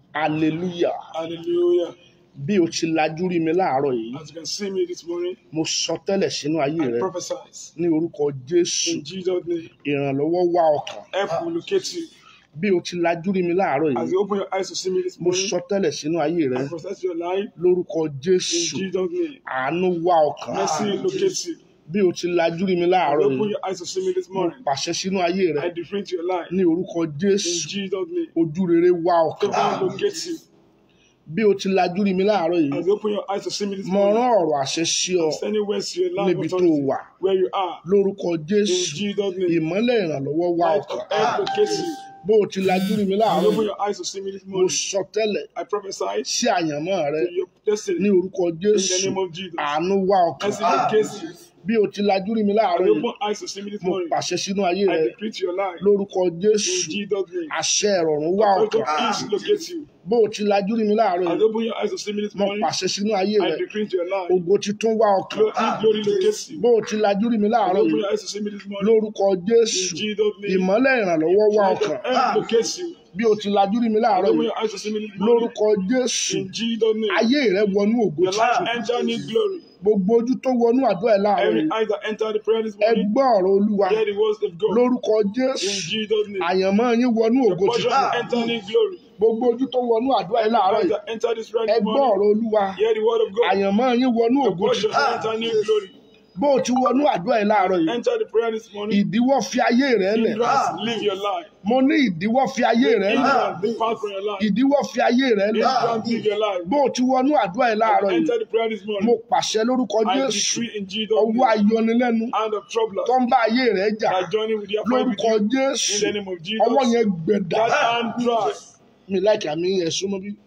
hallelujah Hallelujah. bí o ti lajú rí mi láàárọ̀ yìí As you can see me this morning, mo sọ tẹ́lẹ̀ sínú ayé I rẹ prophesy ní orúkọ jésù in Jesus' name. ìrànlọ́wọ́ wá ọkàn Help will locate you. bí o ti lajú rí mi láàárọ̀ As yìí you open your eyes to see me this mo morning, sọ tẹ́lẹ̀ sínú ayé rẹ I prophesy your life lórúkọ in jésù Jesus' name. àánú wá ọkàn Mercy locate you. bí o ti lajú rí mi As láàárọ̀ you open yìí your eyes to see me this mo morning, pàṣẹ sínú ayé rẹ I decree to your life ní orúkọ in jésù Jesus' name. ojú rere wá ọkàn Favor locate you. bí o ti lajú rí mi láàárọ̀ yìí As you open your eyes to see me this mo morning, rán ọ̀rọ̀ àṣẹ sí ọ send it words to your life níbi tó authority, wà where you are lórúkọ in jésù Jesus' name. ìmọ́lẹ̀ ìrànlọ́wọ́ wá Light ọkàn of help locate you. bó o ti lajú rí mi As you láàárọ̀ open yìí your eyes to see me this mo morning, sọ tẹ́lẹ̀ I prophesy sí àyànmọ́ rẹ to your destiny ní orúkọ in jésù the name of Jesus. àánú wá ọkàn Mercy locate you. bí o ti lajú rí mi As láàárọ̀ you yìí open eyes to see me this mo morning, pàṣẹ sínú ayé I rẹ decree to your life lórúkọ in jésù Jesus' name. àṣẹ ìrọ̀rùn wá Spirit ọkàn of peace locate you. bó o ti lajú rí mi láàárọ̀ As yìí you open your eyes to see me this mo morning, pàṣẹ sínú ayé I rẹ decree to your life. ògo titun wá ọkàn Glory, glory locate you. bó o ti lajú rí mi As láàárọ̀ you open yìí your eyes to see me this morning, lórúkọ in jésù Jesus' name. ìmọ́lẹ̀ ìrànlọ́wọ́ wá Light ọkàn of help locate you. bí o ti lajú rí mi As láàárọ̀ you open yìí your eyes to see me this morning, lórúkọ jésù in Jesus' name. ayé rẹ wọnú ògo Your life titun enter new glory. gbogbo ojú tó wọnú àdúrà ẹ láàárọ̀ Every yìí eyes that enter the prayer this ẹ morning, gbọ́ ọ̀rọ̀ olúwa hear the words of God. lórúkọ In jésù Jesus' name. àyànmọ́ yín wọnú Your ògo portion titun will enter new glory. gbogbo ojú tó wọnú àdúrà ẹ láàárọ̀ Eyes yìí that enter this prayer ẹ this gbọ́ morning, ọ̀rọ̀ olúwa hear the word of God. àyànmọ́ yín wọnú Your ògo portion titun will enter new glory. bó o ti wọnú àdúrà ẹ láàárọ̀ yìí Enter the prayer this morning. ìdíwọ́ fi ayé rẹ lẹ̀ Hindrance, live your life. mo ní ìdíwọ́ fi ayé rẹ lẹ̀ Hindrance, depart from your life. ìdíwọ́ fi ayé rẹ lẹ̀ Hindrance, live your life. bó o ti wọnú àdúrà ẹ láàárọ̀ yìí Enter the prayer this mo morning. pàṣẹ lórúkọ I jésù decree in Jesus' ọwọ́ name, ayọnilẹ́nu hand of trouble tó ń bá ayé rẹ jà that journey with your friend with lórúkọ you. jésù In the name of ọwọ́ Jesus, yẹn gbẹ̀dà that hand dry. mi láìka àmì yẹn súnmọ́ bí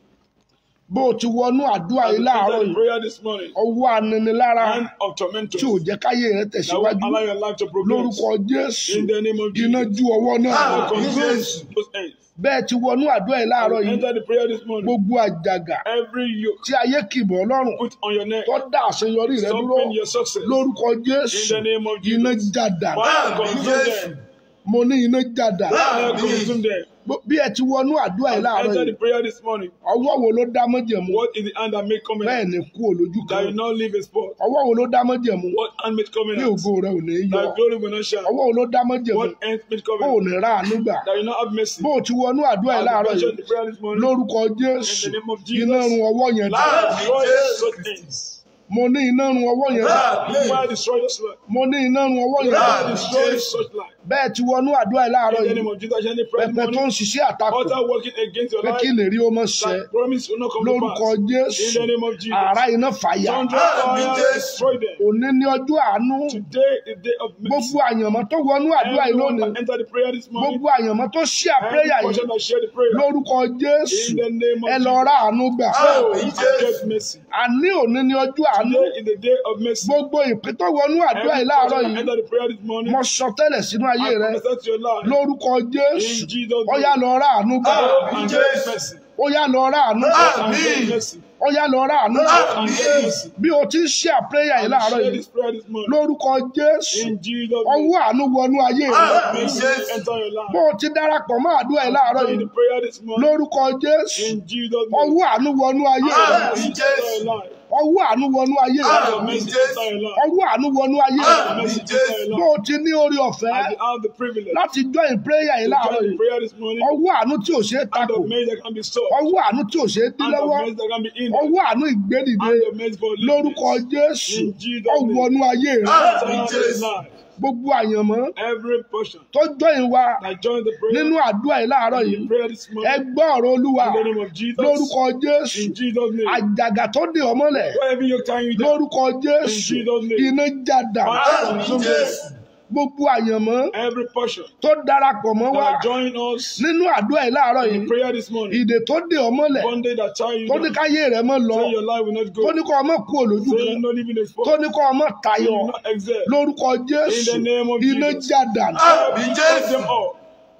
bó o ti wọnú àdúrà As yìí you láàárọ̀ enter the yìí prayer this morning, ọwọ́ aninilára hand of tormentors tí ò jẹ́ káyé rẹ that will tẹ̀síwájú allow your life to progress. lórúkọ jésù In the name of iná Jesus, ju ọwọ́ náà I consume those ends. bẹ́ẹ̀ ti wọnú àdúrà yìí láàárọ̀ yìí Enter the prayer this morning. gbogbo àjàgà Every yoke tí ayé kìbọ̀ ọlọ́run put on your neck, tó dá àṣeyọrí rẹ dúró stopping your success. lórúkọ In jésù the name of iná Jesus, jàdà fire consume them. mo ní iná jàdà Fire consume them. bí ẹ ti wọnú àdúrà yìí láàárọ̀ Enter the yìí prayer this morning. ọwọ́ wo ló dá mọ́jẹ̀mú What is the hand that make bẹ́ẹ̀ covenant ni kú olójú that kan will not leave a spot? ọwọ́ wo ló dá mọ́jẹ̀mú What hand made ní covenant ògo rẹ ò ní yọ that glory will not shine? ọwọ́ wo ló dá mọ́jẹ̀mú What hand made bó ò covenant ní ra àánú gbà that will not have mercy? bó o ti wọnú àdúrà yìí As láàárọ̀ we mentioned yìí the prayer this morning, lórúkọ jésù in the name of iná run Jesus, ọwọ́ yẹn dà fire destroy such things. mo ní iná run ọwọ́ yẹn dà Fire destroy this life. mo ní iná run ọwọ́ yẹn dà Fire destroy such life. bẹ́ẹ̀ ti wọnú àdúrà yìí láàárọ̀ In the yìí name of Jesus, any prayer this pẹpẹ tó morning, ń ṣiṣẹ́ àtakò altar working against your pé kí life, lè rí ó mọ̀ ṣẹ that promise will not come to lórúkọ pass. jésù In the name of Jesus, àrá iná fàyà thunder fire destroy them. òní ní ọjọ́ àánú Today is day of mercy. gbogbo àyànmọ́ tó wọnú àdúrà yìí Everyone lónìí that enter the prayer this morning, gbogbo àyànmọ́ tó ṣí every àpéyà yìí portion that share the prayer, lórúkọ jésù in the name ẹ of lọ Jesus, rá àánú gbà oh, I get mercy. àní òní ní ọjọ́ àánú Today is the day of mercy. gbogbo ìpín tó wọnú àdúrà Every yìí láàárọ̀ portion that yìí enter the prayer this morning, mo sọ tẹ́lẹ̀ sínú ayé I rẹ prophesy to your life. lórúkọ jésù In Jesus' ó yá name, lọ rá àánú gbà oh, and get mercy. ó yá lọ rá àánú gbà And get mercy. ó yá lọ rá àánú gbà And get mercy. bí o ti ń ṣe àpéyà yìí And láàárọ̀ share yìí this prayer this morning. lórúkọ jésù In Jesus' name, ọwọ́ àánú wọnú ayé rẹ mercy enter your life. bó o ti darapọ̀ mọ́ àdúrà yìí láàárọ̀ In yìí the prayer this morning, lórúkọ jésù in Jesus' name, ọwọ́ àánú wọnú ayé rẹ mercy enter your life. ọwọ́ àánú wọnú ayé rẹ Mercy enter your life. ọwọ́ àánú wọnú ayé rẹ Mercy enter your bó life. o ti ní orí ọ̀fẹ́ As you have the privilege láti join prayer yìí to láàárọ̀ join the yìí prayer this morning, ọwọ́ àánú tí ò ṣe é hand takò of mercy that can be stopped, ọwọ́ àánú tí ò ṣe é dín hand of lọ́wọ́ mercy that can be in, ọwọ́ àánú ìgbédìde hand of mercy for lórúkọ deliverance. jésù In Jesus' name. ọwọ́nú ayé rẹ Enter your life. gbogbo àyànmọ́ Every portion tó join wa that join the prayer, nínú àdúrà yìí láàárọ̀ in yìí the prayer this ẹ morning, gbọ́ ọ̀rọ̀ olúwa in the name of Jesus, lórúkọ jésù in Jesus' name, àjàgà tó dè ọ́ mọ́lẹ̀ wherever you're tying you down, lórúkọ jésù In Jesus' name. iná jàdà fire consume them. gbogbo àyànmọ́ every portion tó darapọ̀ mọ́ wa that join us nínú àdúrà yìí láàárọ̀ in yìí prayer this morning, ìdè tó dè ọ́ mọ́lẹ̀ one day that tie you tó ní down, káyé rẹ mọ́ lọ say your life will not tó go, ní kọ́ ọmọ kú òlójú say kan you not living a spot, tó ní kọ́ ọmọ say tayọ you not excel. lórúkọ jésù In the name of iná Jesus. jàdà Take them all.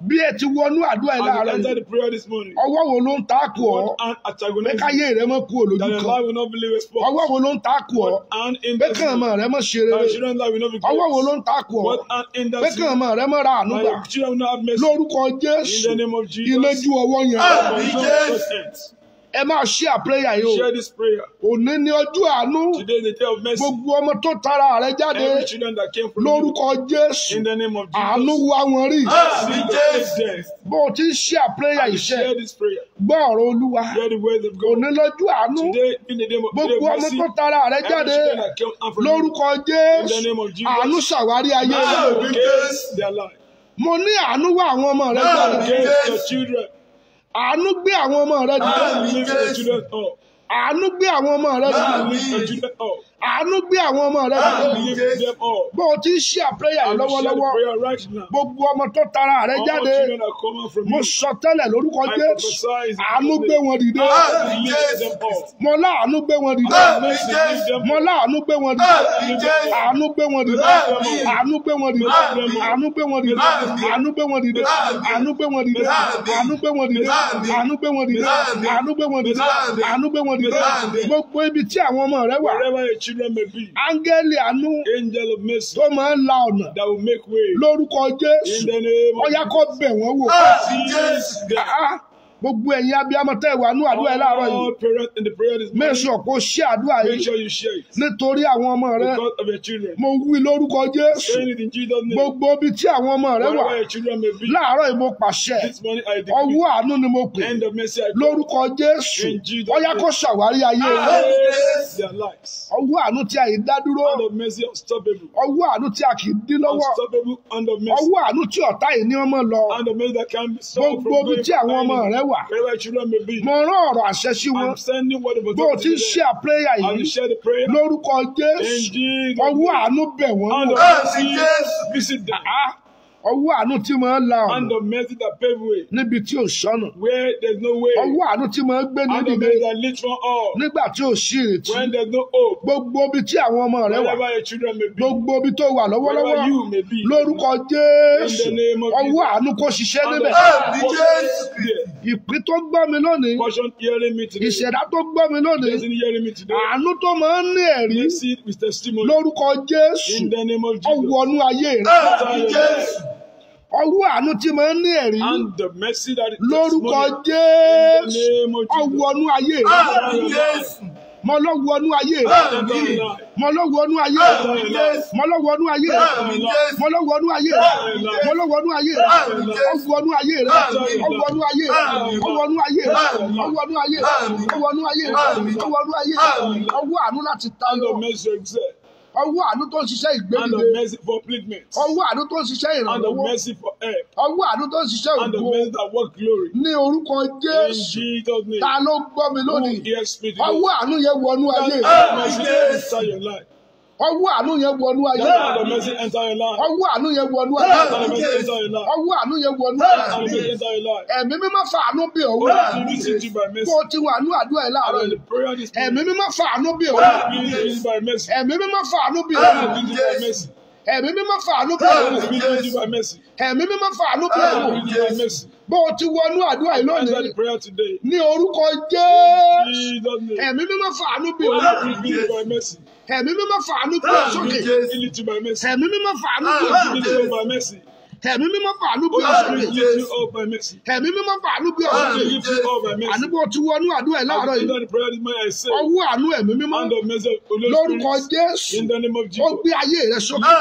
bí ẹ ti wọnú àdúrà yìí As you láàárọ̀ enter yìí the prayer this morning, ọwọ́ wo ló ń takò ọ́ what hand pé antagonizing káyé rẹ mọ́ kú òlójú that your kan life will not believe a spot. ọwọ́ wo ló ń takò ọ́ What hand in pé kàn mọ́ rẹ mọ́ ṣe that rere your children's life will not be ọwọ́ wo ló great. ń takò ọ́ What hand in pé that kàn mọ́ rẹ mọ́ ra àánú that gbà your children will not have mercy. lórúkọ In Jésù the name of iná Jesus. ju ọwọ́ yẹn But don't touch hands. ẹ máa ṣe àpẹẹrẹ yìí o Share this prayer. òní ní ọjọ́ àánú Today is the day of mercy. gbogbo ọmọ tó tara rẹ jáde Every children that came from you, lórúkọ Jésù in the name of àánú Jesus. wá wọn rí See the death. bó o ti ń ṣe àpẹẹrẹ And iṣẹ́ share this prayer. gbọ́ ọ̀rọ̀ Olúwa Hear the words of God. òní lọ́jọ́ àánú Today, in the name of, day gbogbo of ọmọ mercy, tó tara rẹ every jáde children that came out from you, lórúkọ in the Jésù name of Jesus, àánú ṣàwárí ayé rẹ against their life, mo ní àánú wá àwọn ọmọ rẹ jáde against your children, àánú gbé àwọn ọmọ rẹ jáde lift your children up, àánú gbé àwọn ọmọ rẹ jáde lift your children up, àánú gbé àwọn ọmọ rẹ jáde lift them up. bó o ti ń ṣe àpẹẹrẹ yìí And share the lọ́wọ́lọ́wọ́ prayer right now. gbogbo ọmọ tó tara rẹ All jáde children that come out from mo you, sọ tẹ́lẹ̀ lórúkọ I Jésù prophesy in àánú Jesus' gbé name. wọn dìde lift them up. mo láàánú gbé wọn dìde Mercy, lift them mo up. láàánú gbé wọn dìde àánú gbé wọn dìde àánú gbé wọn dìde àánú gbé wọn dìde àánú gbé wọn dìde àánú gbé wọn dìde àánú gbé wọn dìde àánú gbé wọn dìde àánú gbé wọn dìde àánú gbé wọn dìde gbogbo ibi tí àwọn ọmọ rẹ wà Wherever your children may be, áńgẹ́lì àánú angel of mercy tó máa ń la ọ̀nà that will make way lórúkọ in Jésù the name ọyá of kó bẹ̀ wọ́n wò Jesus. Ah, gbogbo ẹ̀yin abiyamọ tẹ́ ẹ wà ní àdúrà ẹ láàárọ̀ yìí All parents in the prayer this morning, mẹ́sàn kó ṣe àdúrà make yìí sure you share it nítorí àwọn ọmọ rẹ because of your children. mo wí lórúkọ Jésù Saying it in Jesus' name. gbogbo ibi tí àwọn ọmọ rẹ wà Wherever your children may be, láàárọ̀ yìí mo pàṣẹ this morning I decree ọwọ́ àánú ni mo pè end of mercy I call lórúkọ Jésù In Jesus' ọyá kó ṣàwárí ayé rẹ against their lives. ọwọ́ àánú tí a yìí dá dúró Hand of mercy unstoppable. ọwọ́ àánú tí a kì í dín lọ́wọ́ Unstoppable hand of mercy. ọwọ́ àánú tí ọ̀tá yìí ní ọmọ lọ Hand of mercy that can be solved gbogbo from ibi going tí àwọn ọmọ rẹ wà Wherever your children may be, mo rán ọ̀rọ̀ àṣẹ sí wọn I'm sending word of bó o ti ń authority ṣe àpéyà I will yìí share the prayer. lórúkọ In Jésù Jesus' ọwọ́ name. àánú bẹ̀ wọ́n Hand wò of mercy, visit them. Ah, ọwọ́ àánú tí máa ń la Hand ọ̀nà of mercy that pave way níbi tí ò sọ́nà where there's no way. ọwọ́ àánú tí máa ń gbé ní Hand of dìde mercy that leads from all nígbà tí ò sí ìrètí when there's no hope. gbogbo ibi tí àwọn ọmọ rẹ wà Wherever your children may be, gbogbo ibi tó wà lọ́wọ́lọ́wọ́ wherever you may be, lórúkọ Jésù In the name of ọwọ́ àánú kó ṣiṣẹ́ hand níbẹ̀ of mercy, ìpín tó gbọ́ mi lónìí portion hearing me today. ìṣẹ̀dá tó gbọ́ mi lónìí Person hearing me today. àánú tó máa ń ní ẹ̀rí Mercy with testimony. lórúkọ Jésù In the name of Jesus. ọwọ́nú ayé rẹ Enter your life. ọwọ́ àánú tí máa ń ní ẹ̀rí And the mercy that is lórúkọ testimony. Jésù In the name of Jesus. ọwọ́nú ayé rẹ Enter your life. mo lọ́wọ́nú ayé rẹ Enter your life. mo lọ́wọ́nú ayé rẹ mo lọ́wọ́nú ayé rẹ mo lọ́wọ́nú ayé rẹ mo lọ́wọ́nú ayé rẹ ọwọ́nú ayé rẹ ọwọ́nú ayé rẹ ọwọ́nú ayé rẹ ọwọ́nú ayé rẹ ọwọ́nú ayé rẹ ọwọ́nú ayé rẹ ọwọ́ àánú láti Hand tayọ of mercy excel. ọwọ́ àánú tó ń ṣiṣẹ́ Hand ìgbédìde of mercy for upliftment. ọwọ́ àánú tó ń ṣiṣẹ́ Hand of ìrànlọ́wọ́ mercy for help. ọwọ́ àánú tó ń ṣiṣẹ́ Hand of ògo mercy that work glory. ní orúkọ In Jésù Jesus' name. ta ló gbọ́ mi Who lónìí hears me today? ọwọ́ àánú yẹn wọnú ayé Hand rẹ of mercy enter your life. ọwọ́ àánú yẹn wọnú ayé Hand rẹ of mercy enter your life. ọwọ́ àánú yẹn wọnú ayé Hand rẹ of mercy enter your life. ọwọ́ àánú yẹn wọnú Hand ayé of mercy rẹ enter your life. ẹ̀mí mímọ́ fàánú bí òun Lord, you visit you by mercy. kó o ti wà ní àdúrà yìí láàárọ̀ And yìí the prayer this ẹ̀mí morning. mímọ́ fàánú bí òun Lord, you visit you by mercy. ẹ̀mí mímọ́ fàánú bí Lord, òun you visit you by mercy. ẹ̀mí mímọ́ fàánú bí Lord, òun you visit you by mercy. ẹ̀mí mímọ́ fàánú bí Lord, òun you visit you by mercy. bó o ti wọnú àdúrà yìí Answer lónìí the prayer today. ní orúkọ Jésù Jesus' name. ẹ̀mí mímọ́ fàánú bí òun Lord, you visit you by mercy. ẹ̀mí mímọ́ fàánú bí òun Lord, sókè you visit you by mercy. ẹ̀mí mímọ́ fàánú bí òun Lord, sókè you visit you by mercy. ẹ̀mí mímọ́ fàánú bí òun Lord, sókè you visit you all by mercy. ẹ̀mí mímọ́ fàánú bí òun Lord, sókè you visit you all by mercy. àní bó o ti wọnú àdúrà yìí láàárọ̀ As yìí I the prayer this morning, I say, ọwọ́ àánú ẹ̀mí mímọ́ hand of mercy, O Lord lórúkọ Spirit, Jésù in the name of ó Jesus. gbé ayé rẹ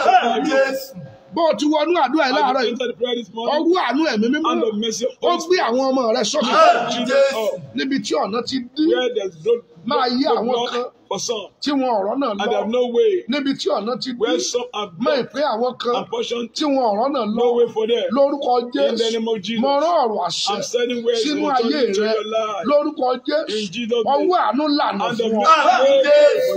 sókè bó o ti wọnú àdúrà yìí As láàárọ̀ I yìí enter the prayer this morning, ọwọ́ àánú ẹ̀mí mímọ́ hand of mercy, ó Holy gbé Spirit, àwọn ọmọ rẹ sókè children up, níbi tí ọ̀nà ti dí where there's blood, Máa yí blood, àwọn blood kan. for some, tí wọn ọ̀rọ̀ náà and lọ they have no way, níbi tí ọ̀nà ti dí where some have mọ blood ìpín àwọn kan and portion, tí wọn ọ̀rọ̀ náà lọ no way for them. lórúkọ In the Jésù name of Jesus, mo rán ọ̀rọ̀ àṣẹ I'm sending words sínú of ayé authority to rẹ your life. lórúkọ In Jésù Jesus' name, ọwọ́ àánú lànà hand of fún ọ mercy,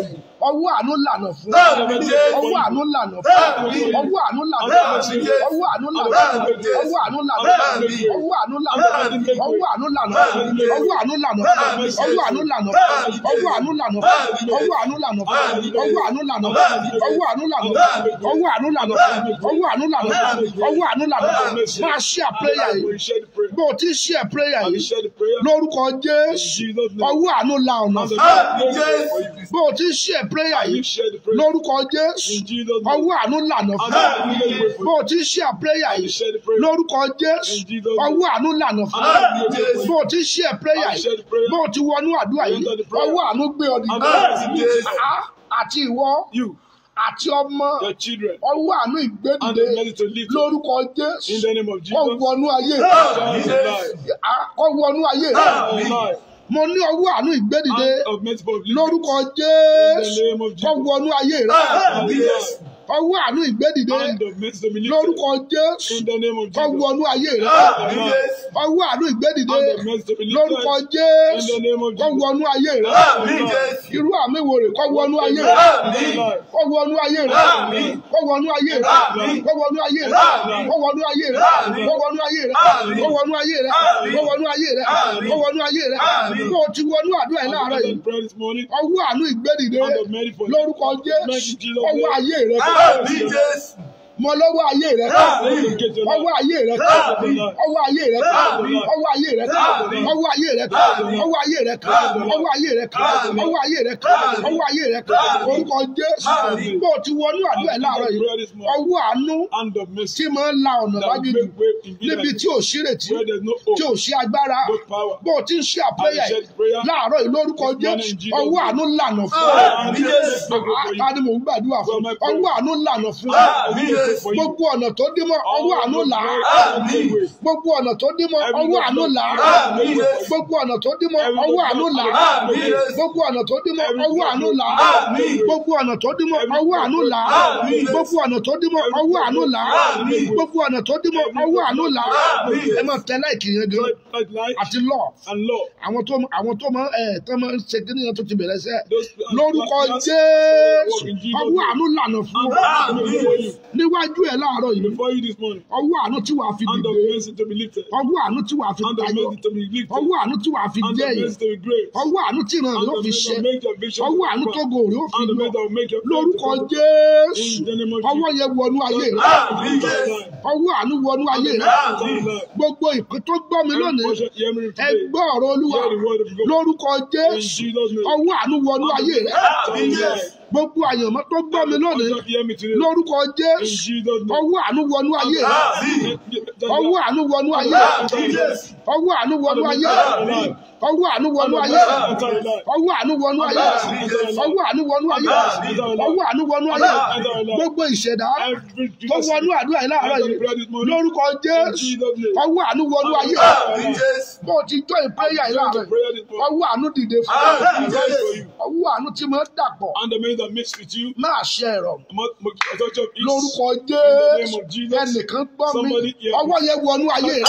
ọwọ́ àánú lànà fún Àmín Jésù. ọwọ́ àánú lànà fún Àmín. ọwọ́ àánú lànà fún Àmín Jésù. ọwọ́ àánú lànà fún Àmín Jésù. ọwọ́ àánú lànà fún Àmín. ọwọ́ àánú lànà fún Àmín. ọwọ́ àánú lànà fún Àmín. ọwọ́ àánú lànà fún Àmín. ọwọ́ àánú lànà fún Àmín. ọwọ́ àánú lànà fún Àmín. ọwọ́ àánú lànà fún Àmín. ọwọ́ àánú lànà fún Àmín. ọwọ́ àánú lànà fún Àmín. ọwọ́ àánú lànà fún ọwọ́ àánú lànà fún ọwọ́ àánú lànà fún Àmín. máa ṣe àpéyà yìí We share the prayer. bó o ti ṣe àpéyà I will yìí share the prayer. lórúkọ In Jésù Jesus' name. ọwọ́ àánú la ọ̀nà And the fún Àmín Lord Jésù. for you. bó o ti ṣe àpéyà I will yìí share the prayer. lórúkọ Jésù In Jesus' name. ọwọ́ àánú lànà And fún the Lord will for bó you. o ti ṣe àpéyà I will yìí share the prayer. lórúkọ Jésù In Jesus' name. ọwọ́ àánú lànà fún Àmín Jésù. bó o ti ṣe àpéyà I will share yìí the prayer. bó o ti wọnú àdúrà yìí Enter the prayer. ọwọ́ àánú gbé ọ And dìde the Lord will Àmín lift Jésù. you. Ah, àti ìwọ You, àti ọmọ your children, ọwọ́ àánú and ìgbédìde the ready to lift you. lórúkọ In Jésù the name of kó Jesus. wọnú ayé Àmín Shout Jésù. alive. Ah, kó wọnú ayé Alive. mo ní ọwọ́ àánú ìgbédìde And of merciful of lórúkọ In Jésù the name of kó Jesus. wọnú ayé rẹ Àmín Jésù. ọwọ́ àánú ìgbédìde And of merciful of lórúkọ Jésù In the name of kó Jesus. wọnú ayé rẹ Àmín Jésù. ọwọ́ àánú ìgbédìde And of merciful of lórúkọ In Jésù the name of kó Jesus. wọnú ayé rẹ Àmín Jésù. irú àmì wo rè kó wọnú ayé rẹ Àmín. kó wọnú ayé rẹ Àmín. kó wọnú ayé rẹ Àmín. kó wọnú ayé rẹ Àmín. kó wọnú ayé rẹ Àmín. kó wọnú ayé rẹ Àmín. kó wọnú ayé rẹ Àmín. kó wọnú ayé rẹ Àmín. kó wọnú ayé rẹ Àmín. kó o ti wọnú àdúrà yìí láàárọ̀ yìí After the prayer this morning. ọwọ́ àánú ìgbédìde And of merciful. lórúkọ Jésù ọwọ́ ayé rẹ Àmín Jésù. mọ lọ́wọ́ ayé rẹ Àmín. ọwọ́ ayé rẹ Àmín. ọwọ́ ayé rẹ Àmín. ọwọ́ ayé rẹ Àmín. ọwọ́ ayé rẹ Àmín. ọwọ́ ayé rẹ Àmín. ọwọ́ ayé rẹ Àmín. ọwọ́ ayé rẹ Àmín. ọwọ́ ayé rẹ Àmín. orúkọ Jésù Àmín. bó o ti wọnú àdúrà yìí láàárọ̀ yìí ọwọ́ àánú And of mercy. tí máa ń la ọ̀nà That lájú will make way in níbi wilderness. tí ò sí retí Where there's no tí ò hope. sí agbára No power. bó o ti ń ṣe àpẹyà I said prayer. láàárọ̀ yìí lórúkọ This morning Jésù in Jesus' ọwọ́ name. àánú lànà fún ọ Àmín Jésù. ta ni mò ń gbàdúrà fún Well, my prayer. ọwọ́ àánú lànà fún ọ Àmín Jésù. For you. gbogbo ọ̀nà tó dé mọ́ ọwọ́ àánú là á Àmín. gbogbo ọ̀nà tó dé mọ́ ọwọ́ àánú là á Àmín Jésù. gbogbo ọ̀nà tó dé mọ́ ọwọ́ àánú là á Àmín Jésù. gbogbo ọ̀nà tó dé mọ́ ọwọ́ àánú là á Àmín. gbogbo ọ̀nà tó dé mọ́ ọwọ́ àánú là á Àmín. gbogbo ọ̀nà tó dé mọ́ ọwọ́ àánú là á Àmín. gbogbo ọ̀nà tó dé mọ́ ọwọ́ àánú là á Àmín. ẹ máa tẹ láìkì yẹn gan Like, like light àti lọ and law. àwọn tó àwọn tó máa ẹ tó máa ń ṣe kí nìyẹn tó ti bẹ̀rẹ̀ sẹ́ Those lórúkọ like- like- Jésù in Jesus' ọwọ́ name. àánú lànà fún ọ And of mercy before you. níwájú ẹ láàárọ̀ yìí Before you this morning. ọwọ́ àánú tí wàá fi And of dìde mercy to be lifted. ọwọ́ àánú tí wàá fi And of tayọ mercy to be lifted. ọwọ́ àánú tí wàá fi And of jẹ́ yìí mercy to be great. ọwọ́ àánú tí ìran And rẹ̀ ó of fi mercy ṣe to make your vision. ọwọ́ àánú tó prosper. gòrè ó fi And of lọ mercy that will make your lórúkọ prosper. Jésù In the name of ọwọ́ yẹn wọnú ayé rẹ Àmín Jésù. ọwọ́ àánú wọnú ayé rẹ Àmín. gbogbo ìpín tó gbọ́ mi lónìí Hear me ẹ today. gbọ́ ọ̀rọ̀ olúwa Hear the word of God. lórúkọ In Jésù Jesus' name. ọwọ́ àánú wọnú ayé rẹ Àmín Jésù. gbogbo àyànmọ́ tó gbọ́ mi lónìí Just hear me today. lórúkọ In Jésù Jesus' name. ọwọ́ àánú wọnú ayé rẹ Àmín. ọwọ́ àánú wọnú ayé rẹ Àmín Jésù. ọwọ́ àánú wọnú ayé rẹ Àmín. ọwọ́ àánú wọnú ayé rẹ ọwọ́ àánú wọnú ayé rẹ ọwọ́ àánú wọnú ayé rẹ ọwọ́ àánú wọnú ayé rẹ gbogbo ìṣẹ̀dá tó wọnú àdúrà yìí láàárọ̀ yìí lórúkọ Jésù ọwọ́ àánú wọnú ayé rẹ Àmín Jésù. bó o ti jọ ìpẹ́yà yìí láàárọ̀ yìí ọwọ́ àánú dìde fún ọ Àmín Jésù. ọwọ́ àánú tí mo dàpọ̀ And the man that mixed with you, máa ṣe ẹ̀rọ touch of ease. lórúkọ In the name Jésù of Jesus. ẹnìkan gbọ́ mi Somebody hear me. ọwọ́ yẹn wọnú ayé rẹ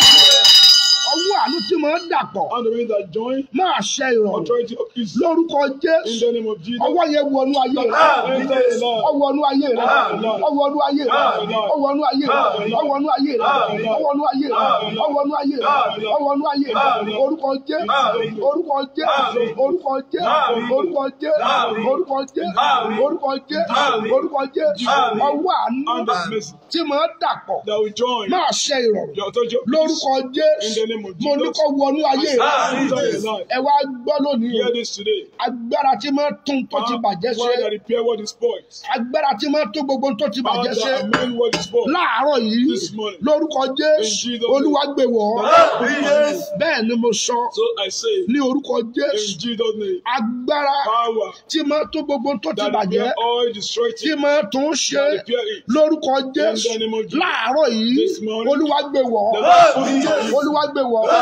ọwọ́ àánú tí mo dàpọ̀ And the man that join máa ṣe ìrọ̀rùn authority of peace. lórúkọ In Jésù the name of Jesus. ọwọ́ yẹn wọnú ayé rẹ Àmín Jésù. ọwọ́nú ayé rẹ ọwọ́nú ayé rẹ ọwọ́nú ayé rẹ ọwọ́nú ayé rẹ ọwọ́nú ayé rẹ ọwọ́nú ayé rẹ ọwọ́nú ayé rẹ orúkọ Jésù orúkọ Jésù orúkọ Jésù orúkọ Jésù orúkọ Jésù orúkọ Jésù orúkọ Jésù ọwọ́ àánú And of mercy tí mo dàpọ̀ that will join máa ṣe ìrọ̀rùn your authority of peace. lórúkọ In the Jésù name of mo ní Jesus. kó wọnú ayé rẹ Àmín Enter Jésù. your life. ẹ wá gbọ́ lónìí o Hear this today. agbára tí mo tún tó ti bàjẹ́ Power that ṣe repair what is spoiled. agbára tí mo tún gbogbo tó ti Power bàjẹ́ ṣe that amend what is spoiled. láàárọ̀ yìí This morning. lórúkọ Jésù In Jesus' Olúwa gbé wọ̀ ọ́ Àmín Jésù. bẹ́ẹ̀ ni mo sọ So I say, ní orúkọ in Jésù Jesus' name, agbára power tí mo tún gbogbo tó ti that bàjẹ́ repair all destroyed tí things. mo tún ṣe That repair it. lórúkọ Jésù In the name of Jesus. láàárọ̀ yìí This morning. Olúwa gbé wọ̀ ọ́ Àmín Jésù. Olúwa gbé wọ̀ ọ́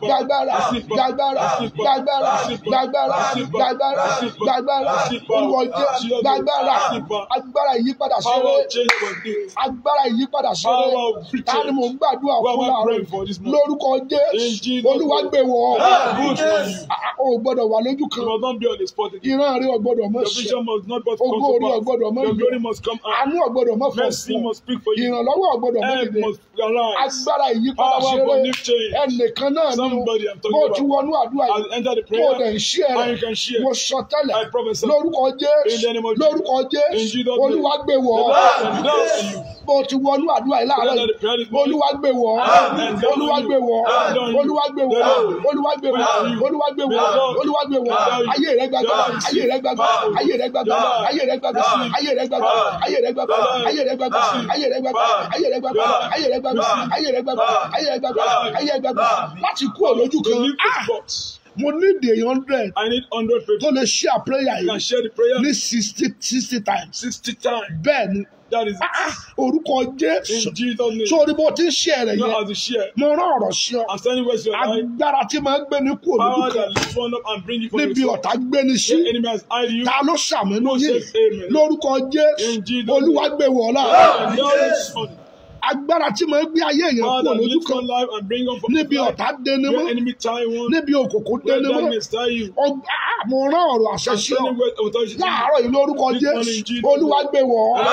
gbàgbára gbàgbára gbàgbára gbàgbára gbàgbára gbàgbára olúwa jésù gbàgbára agbára ìyípadà Power ṣeré of change for this. agbára ìyípadà ṣeré Power of victory. ta ni mò ń gbàdúrà Why fún am I láàárọ̀ praying for this morning? lórúkọ In jésù Jesus' olúwa name. gbé wọ̀ ọ́ Good for you. o ò gbọ́dọ̀ wà lójú You kan must not be on the spot again. ìran rẹ ò gbọ́dọ̀ mọ̀ Your ṣe vision must not but Ògo come orí to ò gbọ́dọ̀ pass. mọ́ Your ìlú. glory must come out. àánú ò gbọ́dọ̀ mọ̀ fọ́ Mercy must speak for you. ìrànlọ́wọ́ ò gbọ́dọ̀ mọ̀ Help dìde must arise. agbára ìyípadà Power ṣeré for new change. ẹnìkan náà ni Somebody I'm talking bó o ti about. wọnú àdúrà I'll yìí enter the tó o dẹ̀ prayer. ń ṣí ẹ And rẹ̀ you can share. mo sọ tẹ́lẹ̀ I prophesy. lórúkọ In the jésù name of lórúkọ In jésù Jesus' name. olúwa gbé wọ̀ ọ́ And now for you. bó o ti wọnú àdúrà yìí láàárọ̀ Enter the prayer yìí this morning. olúwa gbé wọ̀ ọ́ Amen. olúwa gbé wọ̀ ọ́ Amen. olúwa gbé wọ̀ ọ́ olúwa gbé wọ̀ ọ́ olúwa gbé wọ̀ ọ́ olúwa gbé wọ̀ ọ́ ayé rẹ gbàgbà ayé rẹ gbàgbà ayé rẹ gbàgbà ayé rẹ gbàgbà ayé rẹ gbàgbà ayé rẹ gbàgbà ayé rẹ gbàgbà ayé rẹ gbàgbà ayé rẹ gbàgbà ayé rẹ gbàgbà ayé rẹ gbàgbà ayé rẹ gbàgbà ayé rẹ gbàgbà láti kú òlójú To kan leave Ah! this box. mo ní èdè hundred I need 100 tó people. lè ṣí àpéyà You can yìí share the prayer ní sixty sixty times 60 times. bẹ́ẹ̀ ni That is Ah! it. orúkọ In jésù Jesus' name. sórí bó ti ń ṣe rẹ̀ Not yẹn as a share. mo rán ọ̀rọ̀ sí ọ I'm standing where you are. agbára tí máa ń gbé ní kú òlójú Power kan that lifts one up and bring you from níbi yourself. ọ̀tá gbé ní sí The enemy has eyed you. ta ló ṣàmúnú yìí says amen. lórúkọ jésù In Jesus' olúwa gbé wọ̀ ọ́ láàárọ̀ And now it's on. agbára tí máa ń gbé ayé èèyàn Power kú that òlójú lifts kan one life and bring up from níbi life. ọ̀tá dénú mọ́ Where enemy tie one. níbi òkùnkùn Where dénú mọ́ darkness tie you. Ọg- ah, mo rán ọ̀rọ̀ àṣẹ I'm sí ọ standing where authority is. láàárọ̀ yìí lórúkọ This morning, jésù Jesus. olúwa gbé wọ̀ ọ́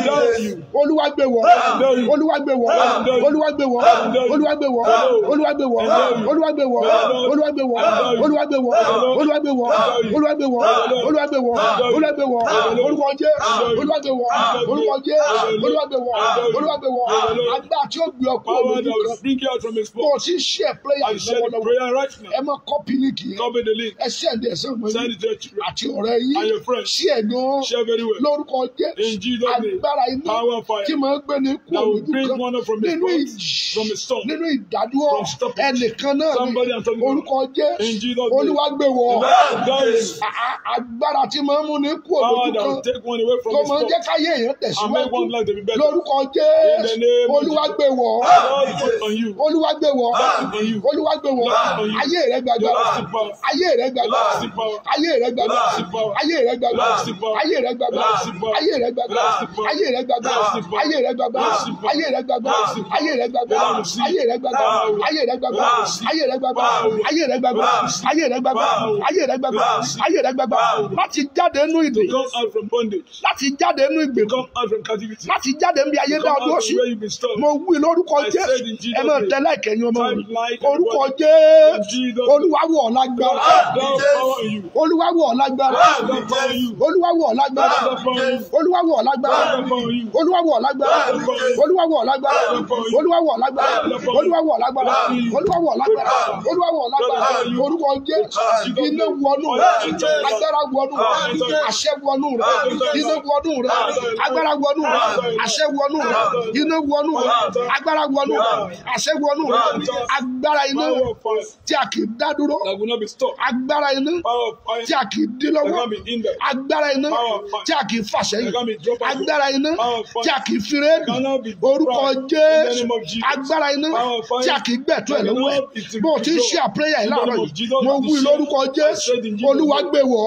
olúwa gbé wọ̀ ọ́ olúwa gbé wọ̀ ọ́ olúwa gbé wọ̀ ọ́ olúwa gbé wọ̀ ọ́ olúwa gbé wọ̀ ọ́ olúwa gbé wọ̀ ọ́ olúwa gbé wọ̀ ọ́ olúwa gbé wọ̀ ọ́ olúwa gbé wọ̀ ọ́ olúwa gbé wọ̀ ọ́ olúwa gbé wọ̀ ọ́ olúwa gbé wọ̀ ọ́ olúwa jẹ́ olúwa gbé wọ̀ ọ́ olúwa jẹ́ olúwa gbé wọ̀ ọ́ olúwa gbé wọ̀ ọ́ agbá tí ó gbé ọkọ Power olójú that will kan bring you out from his bó o spot. ti ń ṣe prayer I share the lọ́wọ́lọ́wọ́ prayer right ẹ now. má kọ́pì líǹkì yẹn Copy the link. ẹ sẹ́ndì ẹ̀ sẹ́wọ̀n Send yín it to your children. àti ọ̀rẹ́ yín And your friends. sí ẹ̀gbọ́n Share very well. lórúkọ jẹ́ In Jesus' name. agbára iná Power of fire. tí máa ń gbé ní kú That will òlójú bring kan one up from his nínú spot. ìjì From his storm. nínú ìdádúró From stoppage. ẹnìkan náà Somebody ní I'm talking about. orúkọ In jẹ́ Jesus' name. olúwa gbé wọ̀ That is A- a- agbára tí máa ń mú ní kú power òlójú that kan will take one away from tó his máa ń spot. jẹ́ káyé èèyàn And make tẹ̀síwájú one life to be better. lórúkọ In the jẹ́ name of olúwa Jesus. gbé wọ̀ God put on you. olúwa gbé wọ̀ on you. olúwa gbé wọ̀ on you. ayé rẹ gbàgbà Everlasting power. ayé rẹ gbàgbà Everlasting power. ayé rẹ gbàgbà Everlasting power. ayé rẹ gbàgbà Everlasting power. ayé rẹ gbàgbà Everlasting power. ayé rẹ gbàgbà Everlasting power. ayé rẹ gbàgbà Everlasting power. ayé rẹ gbàgbà Everlasting power. ayé rẹ gbàgbà Everlasting power. ayé rẹ gbàgbà Everlasting ayé rẹ gbàgbà power. ayé rẹ gbàgbà Everlasting ayé rẹ gbàgbà power. ayé rẹ gbàgbà Everlasting ayé rẹ gbàgbà power. ayé rẹ gbàgbà Everlasting ayé rẹ gbàgbà power. láti jáde nínú ìdè Come out from bondage. láti jáde nínú ìgbèkùn Come out from captivity. láti jáde níbi ayé Come dá out ọdún from sí where you've been stuck. mo wí lórúkọ I jésù said in Jesus' ẹ máa name. tẹ láìkẹyìn ọmọ Type mi like orúkọ everybody. jésù In Jesus' olúwa wọ̀ ọ́ lágbára God power in you. olúwa wọ̀ ọ́ lágbára God power in you. olúwa wọ̀ ọ́ lágbára God power in you. olúwa wọ̀ ọ́ lágbára God power in you. olúwa wọ̀ ọ́ lágbára olúwa wọ̀ ọ́ lágbára olúwa wọ̀ ọ́ lágbára olúwa wọ̀ ọ́ lágbára olúwa wọ̀ ọ́ lágbára olúwa wọ̀ ọ́ lágbára orúkọ jésù iná wọnú rẹ agbára wọnú rẹ àṣẹ wọnú rẹ iná wọnú rẹ agbára wọnú rẹ àṣẹ wọnú rẹ iná wọnú rẹ agbára wọnú rẹ àṣẹ wọnú rẹ agbára iná Power of fire tí a kì í dá dúró that will not be stopped. agbára iná Power of fire tí a kì í dín that lọ́wọ́ can be hindered. agbára iná tí a kì í fà That sẹ́yìn can be dropped out. agbára iná tí a kì í fi rédì Cannot be orúkọ dropped. In the jésù name of Jesus. agbára iná Power of fire tí a kì í gbẹ̀tọ́ ẹ̀ lọ́wọ́ ẹ̀ bó o ti ń ṣe àpéyà ẹ̀ láàárọ̀ yìí mo wí lórúkọ jésù olúwa gbé wọ̀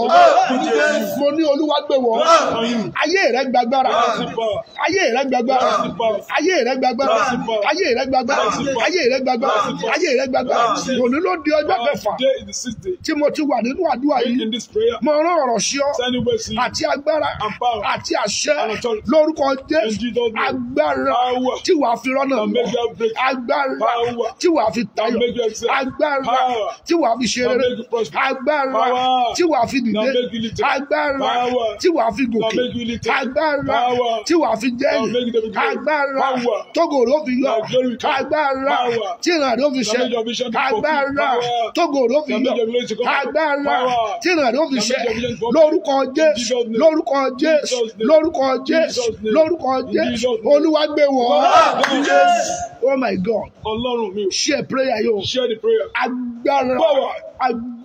ọ́ mo ní olúwa gbé wọ̀ ọ́ ayé rẹ gbàgbára Power. ayé rẹ gbàgbára ayé rẹ gbàgbára ayé rẹ gbàgbára ayé rẹ gbàgbára ayé rẹ gbàgbára òní ló di ọjọ́ kẹfà Today is the sixth day. tí mo ti wà nínú àdúrà yìí In this prayer, mo rán ọ̀rọ̀ sí ọ standing where see àti agbára And power. àti àṣẹ And authority. lórúkọ In jésù Jesus' name. agbára Power. tí wàá fi rọ́nà And lọ make that break. agbára Power. tí wàá fi tayọ And make you excel. agbára Power. tí wàá fi ṣe And rere make you prosper. agbára Power. tí wàá fi dìde And make you lifted. agbára Power. tí wàá fi gòkè And make you lifted. agbára Power. tí wàá fi And jẹ́yìn make you the beginning. agbára Power. tógò ló fi yọ And glory come. agbára Power. tí ìrìn àdó fi ṣe And make your vision to fulfill. agbára Power. tógò ló fi And yọ make your glory to come. agbára Power. tí ìrìn àdó fi And ṣe make your vision to fulfill. lórúkọ jésù Jesus' name. lórúkọ jésù Jesus' name. lórúkọ jésù Jesus' name. lórúkọ In jésù Jesus' name. olúwa gbé wọ̀ Jesus. oh my god Ọlọ́run mi ò. share prayer yóò Share the prayer. agbára Power. agbára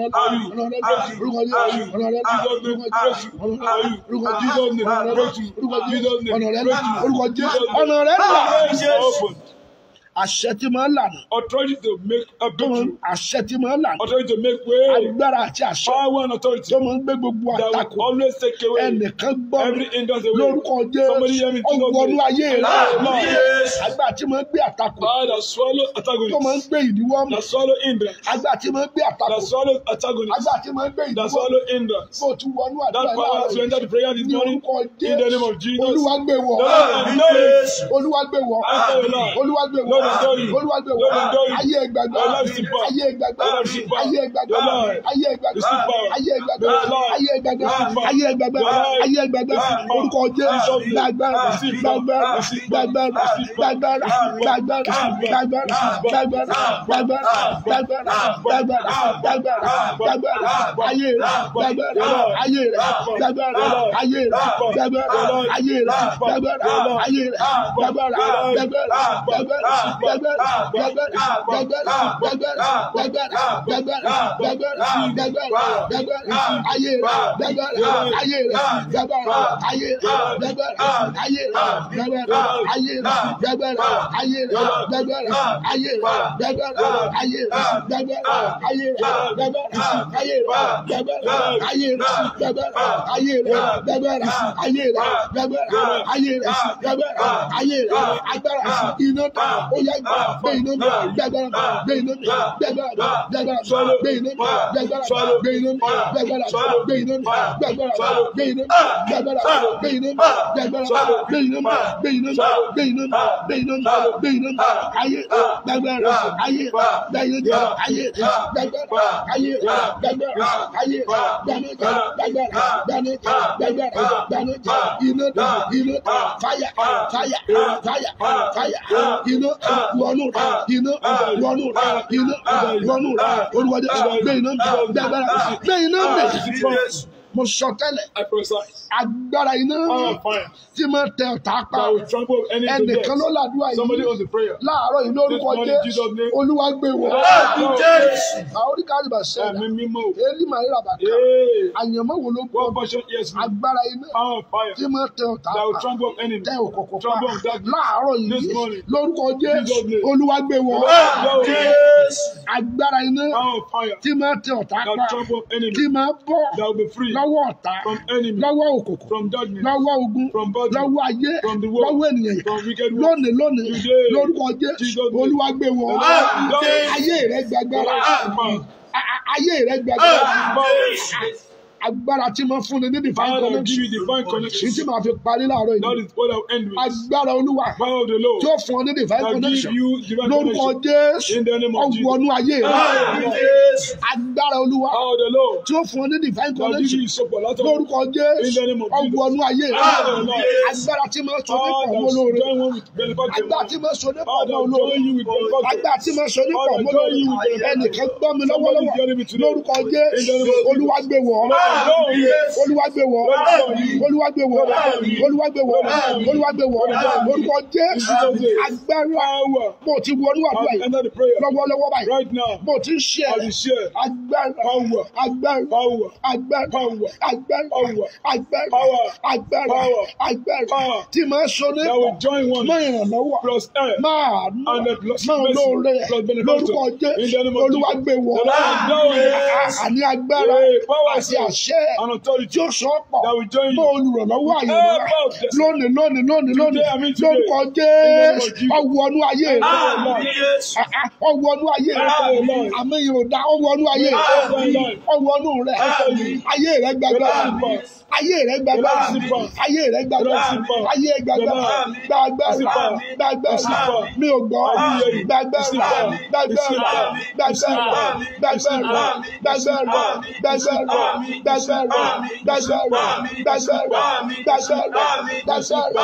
rẹ là ọ̀nà rẹ là orúkọ Jésù ọ̀nà rẹ là orúkọ Jésù ọ̀nà rẹ là orúkọ Jésù ọ̀nà rẹ là orúkọ Jésù ọ̀nà rẹ là orúkọ Jésù ọ̀nà rẹ là Open. àṣẹ tí máa ń lànà Authority to make a tó máa ń breakthrough. àṣẹ tí máa ń lànà Authority to make way. agbára àti àṣẹ Power and authority tó máa ń gbé gbogbo that àtakò will always take away ẹnìkan gbọ́ every hindrance away. lórúkọ Somebody hear me, Jésù Jesus' ọwọ́nú name. ayé rẹ Amen. agbára tí máa ń gbé àtakò Power that swallow tó máa ń antagonists. gbé ìdíwọ́ mọ́ That swallow hindrance. agbára tí máa ń gbé àtakò That swallow antagonists. agbára tí máa ń gbé That ìdíwọ́ swallow hindrance. bó ti wọnú àdúrà That power láàárọ̀ to enter the prayer this ní morning. orúkọ In the name of Jésù Jesus. olúwa gbé wọ̀ Amen. olúwa gbé wọ̀ olúwa gbé wọ̀ Lord, adore you. olúwa gbé wọ̀ Lord, adore you. ayé ẹgbàgbà Your life is in power. ayé ẹgbàgbà Your life is in power. ayé ẹgbàgbà Your life ayé ẹgbàgbà is in power. ayé ẹgbàgbà Your life ayé ẹgbàgbà is in power. ayé ẹgbàgbà Your life ayé ẹgbàgbà is in power. orúkọ Jésù Receive gbàgbára Receive gbàgbára Receive gbàgbára Receive gbàgbára gbàgbára gbàgbára gbàgbára gbàgbára gbàgbára gbàgbára gbàgbára gbàgbára ayé rẹ gbàgbára ayé rẹ gbàgbára ayé rẹ gbàgbára ayé rẹ gbàgbára ayé rẹ gbàgbára gbàgbára gbàgbára gbàgbára gbàgbára gbàgbára gbàgbára gbàgbára gbàgbára gbàgbára gbàgbára gbàgbára ayé rẹ gbàgbára ayé rẹ gbàgbára ayé rẹ gbàgbára ayé rẹ gbàgbára ayé rẹ gbàgbára ayé rẹ gbàgbára ayé rẹ gbàgbára ayé rẹ gbàgbára ayé rẹ gbàgbára ayé rẹ gbàgbára ayé rẹ gbàgbára ayé rẹ gbàgbára ayé rẹ gbàgbára ayé rẹ gbàgbára ayé rẹ agbára iná ta ó yá gbé iná mi gbàgbára gbé iná mi gbàgbára gbàgbára gbé iná mi gbàgbára gbé iná mi gbàgbára gbé iná mi gbàgbára gbé iná mi gbàgbára gbé iná mi gbàgbára gbé iná mi gbé iná mi gbé iná mi gbé iná mi gbé iná mi ayé gbàgbára ayé gbàgbára ayé gbàgbára ayé gbàgbára ayé gbàgbára gbàgbára gbàgbára gbàgbára gbàgbára iná ta iná ta fàyà fàyà fàyà fàyà iná wọnú iná wọnú iná wọnú olùwàdí gbé iná mi gbàgbára gbé iná mi mo sọ tẹ́lẹ̀ I prophesy. agbára iná Power of fire tí máa tẹ ọ̀tá pa that will trample any to death. ẹnìkan ló làdúrà Somebody yìí owns the prayer. láàárọ̀ yìí lórúkọ This morning, jẹ́ Jesus' name. olúwa gbé wọ̀ Yes. àwọn oníkàlì bá ṣẹlẹ̀ Ẹ̀mí mímọ́. èyí màá rà bàtà Hey. àyànmọ́ wo ló gbọ́ One portion, yes, me. agbára iná Power of fire tí máa tẹ ọ̀tá that will pa trample enemy. tẹ òkòkò pa Trample on darkness. láàárọ̀ yìí This morning. lórúkọ jẹ́ Jesus' name. olúwa gbé wọ̀ Yes. agbára iná Power of fire tí máa tẹ ọ̀tá that pa trample enemy. tí máa bọ́ That will be free lọ́wọ́ ọ̀tá from enemy, lọ́wọ́ òkòkò from darkness, lọ́wọ́ ogun from body, lọ́wọ́ ayé from the world, lọ́wọ́ ènìyàn from wicked world. lónìí lónìí Today, lórúkọ jẹ́ Jesus' name. olúwa gbé wọ̀ Amen. ayé rẹ gbàgbára Power. A- a- ayé rẹ gbàgbára Power. agbára tí mo fún ni ní divine Power that will connection give you divine ní tí connection. màá fi parí láàárọ̀ That yìí is what I'll end with. agbára olúwa Power of the Lord tí ó fún ọ ní divine that give connection you divine lórúkọ connection. jésù In the name of Jesus. ọwọ́nú ayé rẹ Yes. agbára olúwa Power of the Lord tí ó fún ọ ní divine that give connection you supernatural. lórúkọ In the jésù name of Jesus. ọwọ́nú ayé rẹ Yes. agbára tí mo sọ nípa Power ọmọ that will olóore join one with benefactor. agbára tí mo sọ nípa Power ọmọ that will olóore join you with benefactor. agbára tí mo sọ nípa ọmọ olóore ẹnìkan gbọ́ mi lọ́wọ́lọ́wọ́ lórúkọ jésù olúwa gbé wọ̀ ọ́ olúwa gbé wọ̀ ọ́ olúwa gbé wọ̀ ọ́ olúwa gbé wọ̀ ọ́ olúwa gbé wọ̀ ọ́ lórúkọ jésù agbára Power. bó ti wọnú àdúrà I'll yìí enter the prayer lọ́wọ́lọ́wọ́ báyìí right now. bó ti ń ṣe I will share agbára power, agbára power, agbára Power. agbára Power. agbára Power. agbára Power. agbára Power. tí máa sọ that nípa will join one máa ìrànlọ́wọ́ plus air. máa And the plus máa mercy, lóore plus benefactor. lórúkọ In the jésù name of olúwa Jesus. gbé wọ̀ The Lord knows. àní agbára Yeah, power àti and àṣẹ and authority tí ó sọ ọ́ pọ̀ that will join mọ́ you. olùrànlọ́wọ́ àyẹ̀wò Help us, yes. lónìí lónìí lónìí lónìí Today, I mean today. lórúkọ In the name of jésù Jesus. ọwọ́nú ayé rẹ ọwọ́nú ayé rẹ Amen. àmì ìròdà ọwọ́nú ayé rẹ Amen. ọwọ́nú rẹ ayé rẹ gbàgbára Amen. ayé rẹ gbàgbára Amen. ayé rẹ gbàgbára Amen. ayé rẹ gbàgbára Amen. gbàgbára Amen. gbàgbára Amen. mi ò gbọ́ Amen. gbàgbára Amen. gbàgbára gbàgbára gbàgbára gbàgbára gbàgbára gbàgbára gbàgbára gbàgbára gbàgbára gbàgbára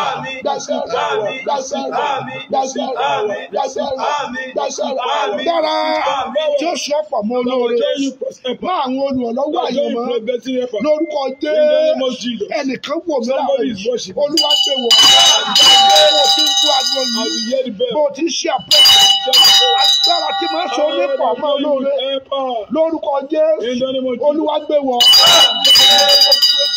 gbàgbára gbàgbára gbàgbára gbàgbára dára tí ó sọ pọ̀ mọ́ That will olóore join you plus air. má àwọn olùrànlọ́wọ́ That will join you àyànmọ́ plus destiny helper. lórúkọ In the name of jésù Jesus. ẹnìkan wò mí láàárọ̀ Somebody is yìí worshiping. olúwa pé wọ̀ bó ti ń kú agbo As yìí you hear the bell, bó ti ń ṣe àpò agbára tí máa ń sọ Power nípa that ọmọ will join you olóore with helper. lórúkọ jésù In the name of Jesus. olúwa gbé wọ̀ tí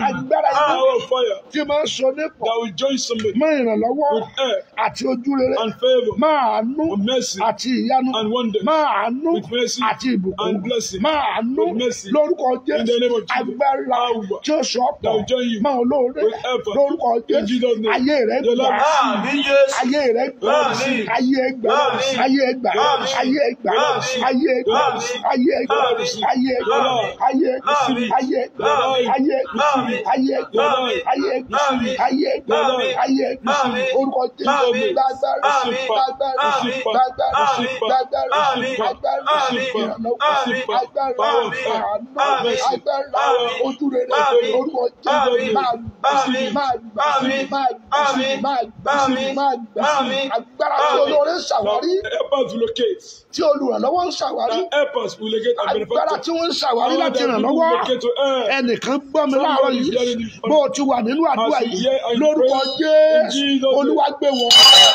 join you. agbára iná Power of fire tí máa ń so nípò that will join somebody mọ́ ìrànlọ́wọ́ with air àti ojú rere and favor máa àánú with mercy àti ìyanu and wonders. máa àánú With mercy àti ìbùkún and blessing. máa àánú With mercy. lórúkọ In the name Jésù of Jesus. agbára Power tí ó sọ that pọ̀ will join you máa olóore with effort. lórúkọ In Jésù Jesus' name. ayé rẹ Your gbà life Àmín Jésù. ayé rẹ gbà Àmín. ayé ẹ gbà Àmín. ayé ẹ gbà Àmín. ayé ẹ gbà Àmín. ayé ẹ gbà Àmín. ayé ẹ gbà Àmín. ayé ẹ gbà Àmín. ayé ẹ gbà Àmín. ayé ẹ gbà Àmín. ayé ẹ gbà Àmín. ayé ẹ gbà Àmín. ayé ẹ gbà Àmín. ayé ẹ gbà Àmín. ayé ẹ gbà Àmín. orúkọ Jésù Àmín. gbàgbára Àmín. gbàgbára Àmín. gbàgbára Àmín. gbàgbára Àmín. agbára Àmín. ìrànlọ́wọ́ Àmín. agbára Àmín. àánú Àmín. agbára Àmín. ojú rere Àmín. orúkọ Jésù Àmín. máa gbà Àmín. máa gbà Àmín. máa gbà Àmín. máa gbà Àmín. máa gbà Àmín. agbára tí Àmín. olóore Now, ṣàwárí help us to locate. tí olùrànlọ́wọ́ ń ṣàwárí Now, help us to locate and agbára benefactor. tí wọ́n ń ṣàwárí Power láti that ràn will lọ́wọ́ locate to air. ẹnìkan gbọ́ mi láàárọ̀ Somebody is yìí hearing this bó o ti wà nínú àdúrà As you yìí hear and you lórúkọ pray, in Jésù Jesus' name. olúwa gbé wọn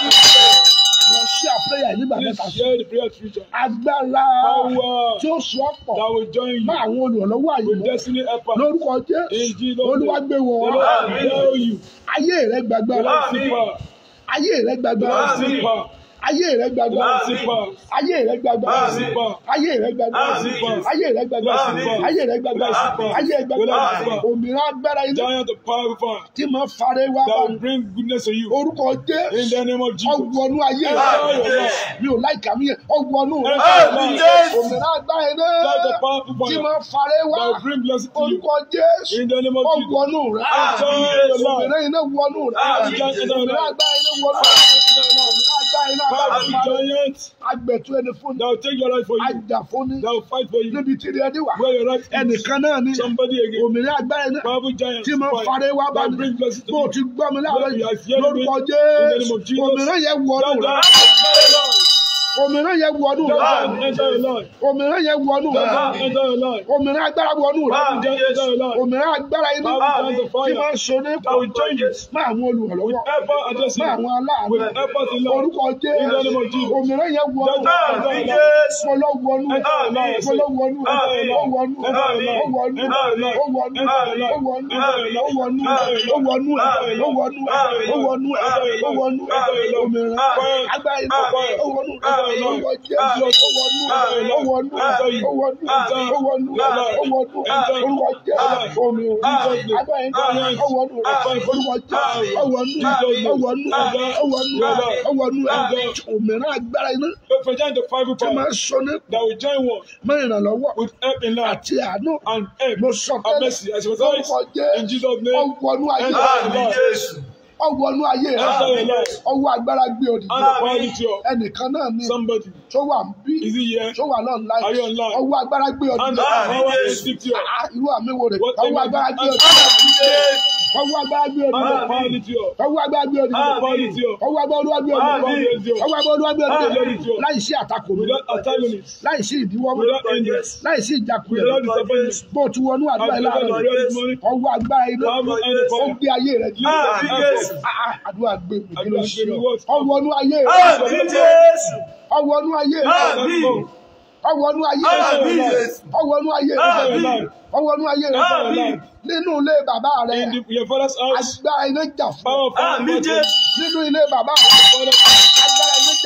wọ́n ṣí àpẹẹrẹ yìí nígbà Please mẹ́ta sí share the prayer future. agbára Power tí ó sọ pọ̀ that will join you mọ́ àwọn olùrànlọ́wọ́ with àyè destiny helper. lórúkọ In Jésù Jesus' name. olúwa gbé The wọn Lord Amen. will tell you. ayé rẹ gbàgbára The Lord Amen. see power. ayé rẹ The gbàgbára Lord see Amen. power. ayé rẹ The gbàgbára Lord see power. ayé rẹ gbàgbára The Lord see power. ayé rẹ gbàgbára Amen. ayé rẹ gbàgbára Amen. ayé rẹ gbàgbára Amen. ayé rẹ gbàgbára Amen. òmìnira agbára ilé Giant of power of fire tí mo fara wá that bá will bring goodness to you. orúkọ In Jésù the name of Jesus. ọgbọnú ayé Amen. rẹ mi ò láìka mi yẹn ọgbọnú rẹ Amen. òmìnira agbára ilé Giant of power of tí fire mo fara wá that will bring blessing to you. orúkọ Jésù In the name of Jesus. ọgbọnú rẹ Enjoy your life. òmìnira iná wọnú rẹ Amen. òmìnira agbára iná wọnú rẹ òmìnira agbára iná Power agbára of iná giant agbẹ̀tú ẹni fún that will take your life for you. ajá fún ní That will fight for you. níbi tí ilé ẹni wà Where your right is. ẹnìkan náà ní Somebody again. òmìnira agbára iná Powerful giant. tí mo fara wá bá that will mi bring blessing to bó o you. ti gbọ́ mi láàárọ̀ Lord, you are yìí hearing me. lórúkọ In the name of Jésù Jesus. òmìnira yẹn wọnú That rẹ giant òmìnira yẹn wọnú rẹ that enter your life. òmìnira yẹn wọnú rẹ That enter your life. òmìnira agbára wọnú rẹ Amen. That enter your life. òmìnira agbára iná Power giant of tí máa fire ń so ní that will join you. má àwọn olùrànlọ́wọ́ Ever addressing má you. àwọn aláàánú With effort in love. orúkọ In the name of Jésù Jesus. òmìnira yẹn wọnú That rẹ enter your life. Jésù. Fọlọ́ wọnú rẹ Amen. fọlọ́ wọnú rẹ Amen. ó wọnú rẹ Amen. ó wọnú rẹ Amen. ó wọnú rẹ Amen. ó wọnú rẹ Amen. ó wọnú rẹ ó wọnú rẹ ó wọnú rẹ ó wọnú rẹ ó wọnú rẹ òmìnira agbára iná ó wọnú rẹ ó wọ Jésù ó wọnú rẹ ó wọnú rẹ ó wọnú rẹ ó wọnú rẹ ó wọnú rẹ orúkọ Jésù òmìnira agbára iná ó wọnú rẹ orúkọ Jésù ó wọnú rẹ ó wọnú rẹ ó wọnú rẹ ó wọnú rẹ òmìnira agbára iná For giant of five tí máa power ń sọ ní that will join one mọ ìrànlọ́wọ́ with help in life àti àánú and help mo sọ and mercy as a lórúkọ result. In Jésù Jesus' name. ọwọ́nú ayé Enter rẹ Àmín Jésù. ọwọ́nú ayé rẹ Enter your life. ọwọ́ agbára gbé òdì And the quality of ẹnìkan náà ní somebody. tó wà ń bí Is he here? tó wà náà láì Are you online? ọwọ́ agbára gbé òdì And the Àmín power Jésù. is stick to you. Ah, irú àmì wo rè What ọwọ́ agbára gbé òdì Àmín Jésù. ọwọ́ agbára gbé òdì And the Àmín. quality of ọwọ́ agbára gbé òdì Àmín. quality of ọwọ́ agbára olúwa gbé òdì Àmín. ọwọ́ agbára olúwa gbé òdì Àmín. láì sí àtakò mi without antagonist, láì sí ìdíwọ́ mi without hindrance, láì sí ìjákulẹ̀ without disappointment. bó o ti wọnú àdúrà And yìí because láàárọ̀ of yìí, this morning, ọwọ́ agbára iná power and the ó power. gbé ayé rẹ jù Àmín Jésù. Ah, ah, àdúrà gbé mi kí ló Àdúrà ṣe gbé mi, ọ what? ọwọ́nú ayé rẹ Àmín Jésù. ọwọ́nú ayé rẹ Àmín. ọwọ́nú ayé Àmín rẹ Jésù. ọwọ́nú ayé Àmín. rẹ ọwọ́nú ayé rẹ Àmín. nínú ilé bàbá rẹ In the, your father's house, agbára iná jà fún ọ power of Àmín Jésù. nínú ilé bàbá rẹ agbára iná jà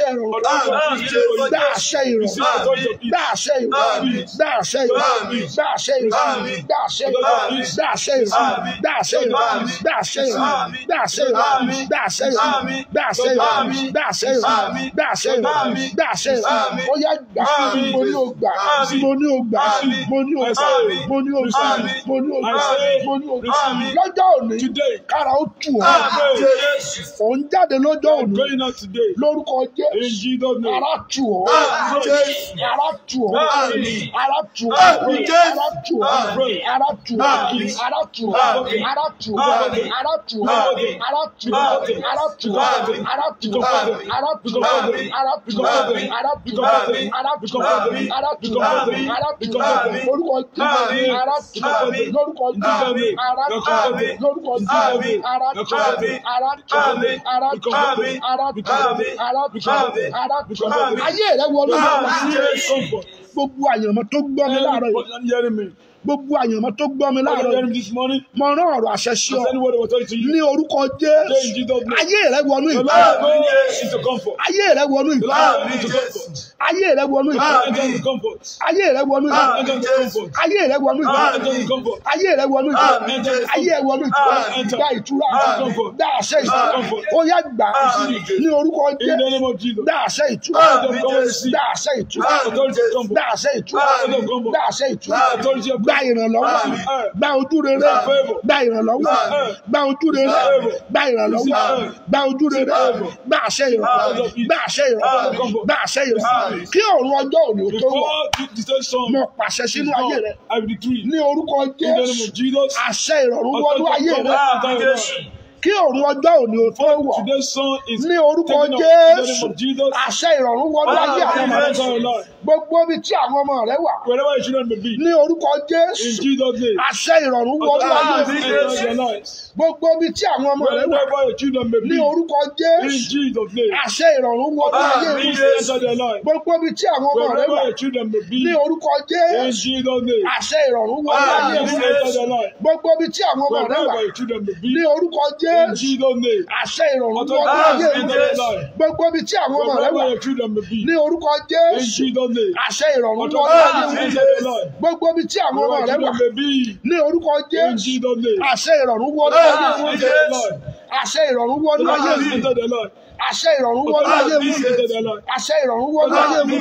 àṣẹ ìrọ̀rùn Àmín. gba àṣẹ ìrọ̀rùn gba àṣẹ ìrọ̀rùn gba àṣẹ ìrọ̀rùn gba àṣẹ ìrọ̀rùn gba àṣẹ ìrọ̀rùn gba àṣẹ ìrọ̀rùn gba àṣẹ ìrọ̀rùn gba àṣẹ ìrọ̀rùn gba àṣẹ ìrọ̀rùn gba àṣẹ ìrọ̀rùn gba àṣẹ ìrọ̀rùn gba àṣẹ ìrọ̀rùn gba àṣẹ ìrọ̀rùn gba àṣẹ ìrọ̀rùn ó yá gbà mo ní o gbà mo ní o gbà mo ní o gbà mo ní o gbà mo ní o gbà mo ní o gbà lọ́jọ́ òní Today. kára ó tù ọ́ Àmín. Jésù. òun jáde lọ́jọ́ òní Going out today. lórúkọ In Jésù Jesus' name. ara tù ọ́ Àmín. Jésù. ara tù ọ́ Àmín. ara tù ọ́ Àmín. Jésù. ara tù ọ́ Àmín. ara tù ọ́ Àmín. ara tù ọ́ Àmín. ara tù ọ́ Àmín. ara tù ọ́ Àmín. ara tù ọ́ Àmín. ara tù ọ́ Àmín. ara tù ọ́ Àmín. ara tù ọ́ Àmín. ara tù ọ́ Àmín. ara tù ọ́ Àmín. ara tù ọ́ Àmín. ara tù ọ́ Àmín. ara tù ọ́ Àmín. lórúkọ Jésù Àmín. ara tù ọ́ Àmín. lórúkọ Jésù Àmín. ara tù ọ́ Àmín. lórúkọ Jésù Àmín. ara tù ọ́ Àmín. ara tù ọ́ Àmín. ara tù ọ́ Àmín. ara tù ọ́ Àmín. ara tù ọ́ Àmín. ara tù ọ́ Àmín. ayé rẹ wọlé Àmín. Jésù. Comfort. gbogbo àyànmọ́ tó gbọ́ mi láàárọ̀ yìí Everybody hearing me. gbogbo àyànmọ́ tó gbọ́ mi Everybody láàárọ̀ hearing yìí me this morning. mo rán ọ̀rọ̀ àṣẹ sí ọ Has anyone was telling to you? ní orúkọ Say in Jésù Jesus' name. ayé rẹ wọnú The ìgbà Lord go into comfort. ayé rẹ wọnú The ìgbà Lord Àmín. into comfort. ayé rẹ wọnú ìgbà Enter into comfort. ayé rẹ wọnú ìgbà Enter into comfort. ayé rẹ wọnú ìgbà Enter into comfort. ayé rẹ wọnú ìgbà Àmín. Jésù. ayé rẹ wọnú ìgbà Àmín. gba ìtura Àmín. gba àṣẹ ìtura Àmín. ó yá gbà Àmín. ní orúkọ In the Jésù name of Jesus. gba àṣẹ ìtura Àmín. Jésù. gba àṣẹ ìtura Authority of comfort. gba àṣẹ ìtura Àmín. gba àṣẹ ìtura Authority of gba ìrànlọ́wọ́ Àmín. gba ojú rere Àmín. gba ìrànlọ́wọ́ Àmín. gba ojú rere Àmín. gba ìrànlọ́wọ́ Àmín. gba ojú rere Àmín. gba àṣẹ ìrànlọ́wọ́ Àmín. gba àṣẹ ìrànlọ́wọ́ Àmín. gba àṣẹ ìrànlọ́wọ́ Àmín. kí òun ọjọ́ òní ó tó wọ̀ Before the third song, mo pàṣẹ sínú ayé rẹ I will decree. ní orúkọ In the name Jésù of Jesus. àṣẹ ìrọ̀rùn wọnú Authority ayé of rẹ comfort. Àmín. Jésù. kí òun ọjọ́ òní ó tó wọ̀ Today's song is ní orúkọ taken up in the name Jésù of Jesus. àṣẹ ìrọ̀rùn wọnú ayé àwọn ọmọ rẹ Enter your life. gbogbo ibi tí àwọn ọmọ rẹ wà Wherever your children may be. ní orúkọ In Jésù Jesus' name. àṣẹ ìrọ̀rùn wọnú ayé Àmín. rẹ Enter your lives. gbogbo ibi tí àwọn ọmọ rẹ wà Wherever your children may ní be. orúkọ In Jésù Jesus' name. àṣẹ ìrọ̀rùn wọnú ayé rẹ Àmín. Enter their life. gbogbo ibi tí àwọn ọmọ rẹ Wherever wà your children may be. ní orúkọ In Jésù Jesus' name. àṣẹ ìrọ̀rùn wọnú ayé Àmín. rẹ Enter their life. gbogbo ibi tí àwọn ọmọ rẹ wà Wherever your children may be. ní orúkọ In Jésù Jesus' name. àṣẹ ìrọ̀rùn wọnú Authority ayé enter rẹ their life. gbogbo ibi tí àwọn ọmọ rẹ Wherever wà your children may be. ní orúkọ In Jésù Jesus' name. àṣẹ ìrọ̀rùn wọnú ayé Authority rẹ enter their life. gbogbo ibi tí àwọn ọmọ Wherever rẹ your wà children may be. ní orúkọ In Jésù Jesus' name. àṣẹ ìrọ̀rùn wọnú ayé Àmín. wọn Enter their life. àṣẹ ìrọ̀rùn wọnú ayé Authority wọn enter their life. àṣẹ ìrọ̀rùn wọnú ayé Authority wọn enter their life. àṣẹ ìrọ̀rùn wọnú ayé wọn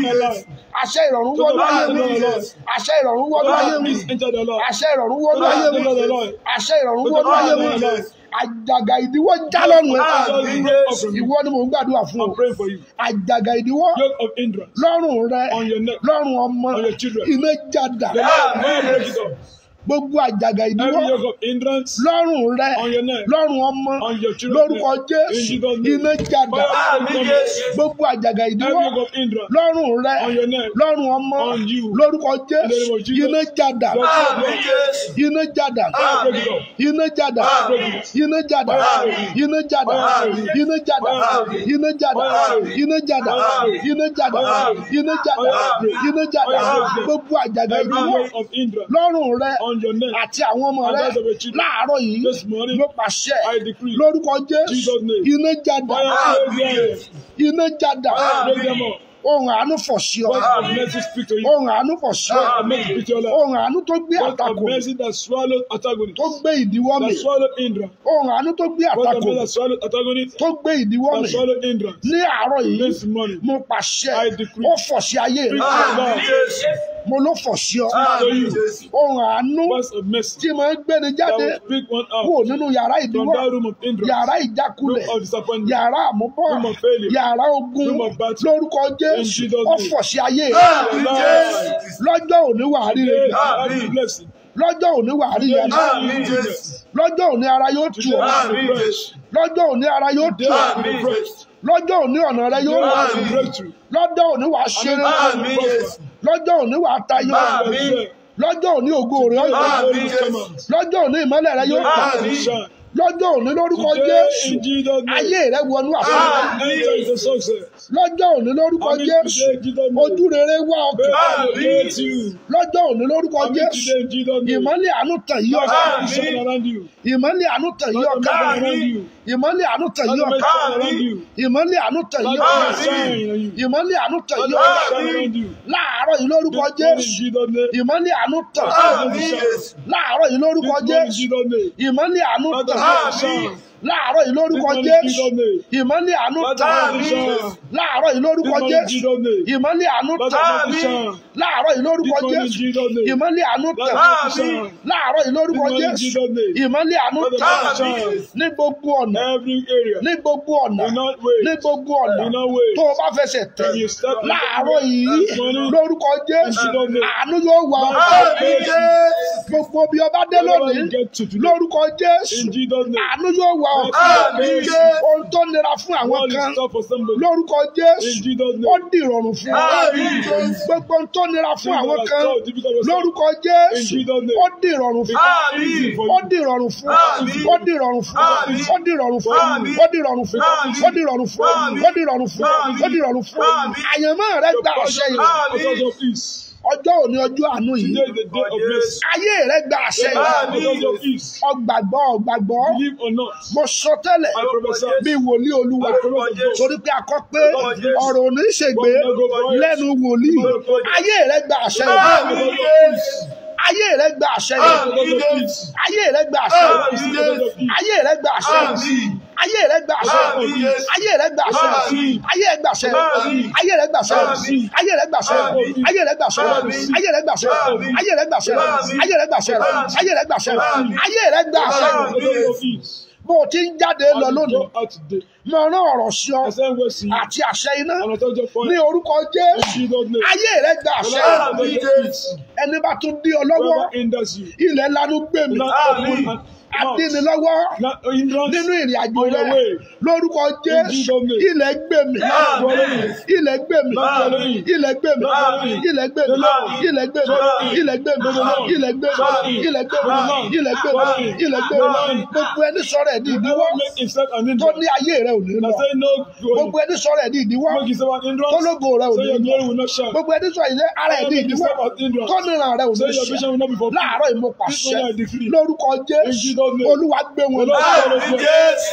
àṣẹ ìrọ̀rùn wọnú ayé wọn àṣẹ ìrọ̀rùn wọnú ayé wọn Authority enter their life. àṣẹ ìrọ̀rùn wọnú ayé wọn Enter their life. àṣẹ ìrọ̀rùn wọnú ayé wọn àjàgà ìdíwọ́ já lọ́rùn ẹ̀ Àmín. ìwọ ni mò ń gbàdúrà fún ọ I'm praying for you. àjàgà ìdíwọ́ Yoke of hindrance lọ́rùn rẹ on your neck. lọ́rùn ọmọ On your children. iná jàdà The Lord may break it up. gbogbo àjàgà Every ìdíwọ́ yoke of hindrance lọ́rùn rẹ on your neck. lọ́rùn ọmọ On your children. lórúkọ In Jésù Jesus' name. iná jàdà Àmín. Jésù. gbogbo àjàgà Every ìdíwọ́ yoke of hindrance lọ́rùn rẹ on your neck. lọ́rùn ọmọ On you. lórúkọ In the name Jésù of Jesus. iná jàdà Lord, Àmín. Jésù. iná jàdà break it up. iná jàdà Àmín. iná jàdà Àmín. iná jàdà Àmín. iná jàdà Àmín. iná jàdà Àmín. iná jàdà Àmín. iná jàdà Àmín. iná jàdà Àmín. iná jàdà Àmín. gbogbo àjàgà Every ìdíwọ́ yoke of hindrance lọ́rùn rẹ on your neck. àti àwọn ọmọ And rẹ those of your children. láàárọ̀ yìí This morning, ló pàṣẹ I decree. lórúkọ Jésù Jesus' name. iná jàdà Fire break them. iná jàdà Break them up. ohun àánú fọ̀ sí ọ Words of mercy speak to you. ohun àánú fọ̀ sí ọ Words of mercy speak to your life. ohun àánú tó gbé Words of àtakò mercy that swallowed antagonist. tó gbé ìdíwọ́ mi That swallowed hindrance. ohun àánú tó gbé Words of àtakò mercy that swallowed antagonist. tó gbé ìdíwọ́ mi That swallowed hindrance. ní àárọ̀ yìí This morning. mo pàṣẹ I decree. ó fọ̀ sí ayé rẹ Àmín. Jésù. mo ló fọ̀ sí ọ Àmín. Jésù. ohun àánú Words of mercy tí mo ń gbéni that jáde will speak one kúrò out nínú yàrá from ìdíwọ́ that room of hindrance. yàrá ìjákulẹ̀ Room of disappointment. yàrá àmúbọ̀ Room of failure. yàrá ogun Room of battle. lórúkọ Jésù In Jesus' ó name. fọ̀ sí ayé rẹ Àmín. Jésù. lọ́jọ́ òní wà á rí rẹ Today, gbà. I have a blessing. lọ́jọ́ òní wà á rí rẹ gbà. Àmín. Jésù. lọ́jọ́ òní ara yóò tù Today, ọ́ I Àmín. have a Jésù. lọ́jọ́ òní ara yóò tù Today, ọ́ I have a breakthrough. lọ́jọ́ òní ọ̀nà rẹ yóò Today, wà I have a breakthrough. lọ́jọ́ òní wà á ṣeré Àmín. Jésù. lọ́jọ́ òní wà á tayọ Àmín. lọ́jọ́ òní ògo rẹ yóò Àmín. Jésù. lọ́jọ́ òní ìmọ́lẹ̀ rẹ yóò tàn Àmín. Shine. lọ́jọ́ òní lórúkọ Today jésù in Jesus' name. ayé rẹ wọnú àṣeyọrí Enter into success. lọ́jọ́ òní lórúkọ Amen. jésù Today in Jesus' name. ojú rere wá ọkàn Praise you. lọ́jọ́ òní lórúkọ Amen. jésù Today in Jesus' name. ìmọ́lẹ̀ àánú tàn yí ọkàn Let the shine around you. ìmọ́lẹ̀ àánú tàn yí Let the ọkàn shine around you. ìmọ́lẹ̀ àánú tàn Let yí the ọkàn shine around you. ìmọ́lẹ̀ àánú tàn Let yí the ọkàn shine around you. ìmọ́lẹ̀ àánú tàn Let yí the ọkàn shine around you. láàárọ̀ yìí lórúkọ This morning in jésù Jesus' name. ìmọ́lẹ̀ àánú tàn Let the shine. láàárọ̀ yìí lórúkọ This morning in jésù Jesus' name. ìmọ́lẹ̀ àánú Let the tàn shine. láàárọ̀ yìí This lórúkọ morning in jésù Jesus' name. ìmọ́lẹ̀ àánú Let the tàn shine. láàárọ̀ yìí This lórúkọ morning in jésù Jesus' name. ìmọ́lẹ̀ àánú Let tàn the shine. láàárọ̀ yìí This lórúkọ morning in jésù Jesus' name. ìmọ́lẹ̀ àánú Let tàn the shine. láàárọ̀ yìí This lórúkọ morning in jésù Jesus' name. ìmọ́lẹ̀ àánú Let the tàn shine. ní gbogbo ọ̀nà Every area. ní gbogbo ọ̀nà Do not wait. ní gbogbo ọ̀nà Do not wait. tó o bá fẹsẹ̀ tẹ̀ When you step in láàárọ̀ yìí this morning, lórúkọ jésù Jesus' name. àánú yóò wà Amen. gbogbo bí ọba dé Wherever lónìí you get to today. lórúkọ jésù In Jesus' name. àánú yóò wà ọ́ Amen. ohun tó nira fún àwọn All kan is tough for somebody. lórúkọ In jésù Jesus' ó name. di ìrọ̀rùn fún ọ Amen. gbogbo ohun tó nira fún àwọn Things that kan are so difficult for some. lórúkọ In jésù Jesus' name. ó di ìrọ̀rùn fún ọ It's easy for ó you. di ìrọ̀rùn fún ọ Àmín. ó di ìrọ̀rùn fún ọ Àmín. ó di ìrọ̀rùn fún ọ Àmín. ó di ìrọ̀rùn fún ọ Àmín. ó di ìrọ̀rùn fún ọ Àmín. ó di ìrọ̀rùn fún ọ ó di ìrọ̀rùn fún ọ Àmín. àyànmọ́ rẹ Your gba àṣẹ portion yìí Àmín. is because of peace. ọjọ́ òní ọjọ́ àánú yìí Today is the day of mercy. ayé rẹ gba àṣẹ yìí Àmín. Because of peace. ọgbàgbọ́ ọgbàgbọ́ Believe or not. mo sọ tẹ́lẹ̀ I prophesy. bí wòlíì olúwa I prophesy. torí pé a kọ pé ọ̀rọ̀ ò ní ṣègbè lẹ́nu wòlíì ayé rẹ gba àṣẹ yìí ayé rẹ gba àṣẹ yìí Because of peace. ayé rẹ gba àṣẹ yìí Because of peace. ayé rẹ gba àṣẹ yìí ayé rẹ gba àṣẹ yìí ayé rẹ gba àṣẹ yìí ayé rẹ gba àṣẹ yìí ayé rẹ gba àṣẹ yìí ayé rẹ gba àṣẹ yìí ayé rẹ gba àṣẹ yìí ayé rẹ gba àṣẹ yìí ayé rẹ gba àṣẹ yìí ayé rẹ gba àṣẹ yìí ayé rẹ gba àṣẹ yìí ayé rẹ gba àṣẹ yìí Because of peace. bó o ti ń jáde lọ As you lónìí go out today, mo rán ọ̀rọ̀ sí ọ I send words to you. àti àṣẹ iná And I told you for ní orúkọ In jésù Jesus' name. ayé rẹ gba àṣẹ Because of peace. ẹni bá tún dí ọ lọ́wọ́ Whoever hinders you. ilẹ̀ lanu gbé mi Not open and adíni mouth. lọ́wọ́ Not hindrance. nínú ìrìn àjò On rẹ your way. lórúkọ jésù Jesus' name. ilẹ̀ gbé mi Following. ilẹ̀ gbé mi Following. ilẹ̀ gbé mi Following. ilẹ̀ gbé mi ilẹ̀ gbé mi Following. ilẹ̀ gbé mi Following. ilẹ̀ gbé mi Following. ilẹ̀ gbé mi Following. ilẹ̀ gbé mi Following. ilẹ̀ gbé mi Following. gbogbo ẹni sọ̀rọ̀ ẹ̀ ní ìdíwọ́ Whoever make himself an tó hindrance. ní ayé rẹ ò ní I lọ say no gbogbo glory. ẹni sọ̀rọ̀ ẹ̀ ní ìdíwọ́ Make yourself an tó hindrance. lógo rẹ ò Say ní your lọ glory will not shine. gbogbo ẹni sọ̀rọ̀ ẹ̀ ara ẹ̀ ní Make ìdíwọ́ yourself an hindrance. tó níran rẹ ò ní Say your ṣe vision will not be fulfilled. láàárọ̀ yìí mo This pàṣẹ morning I decree. lórúkọ In jésù Jesus' name. olúwa gbé wọn The lọ Lord follows you.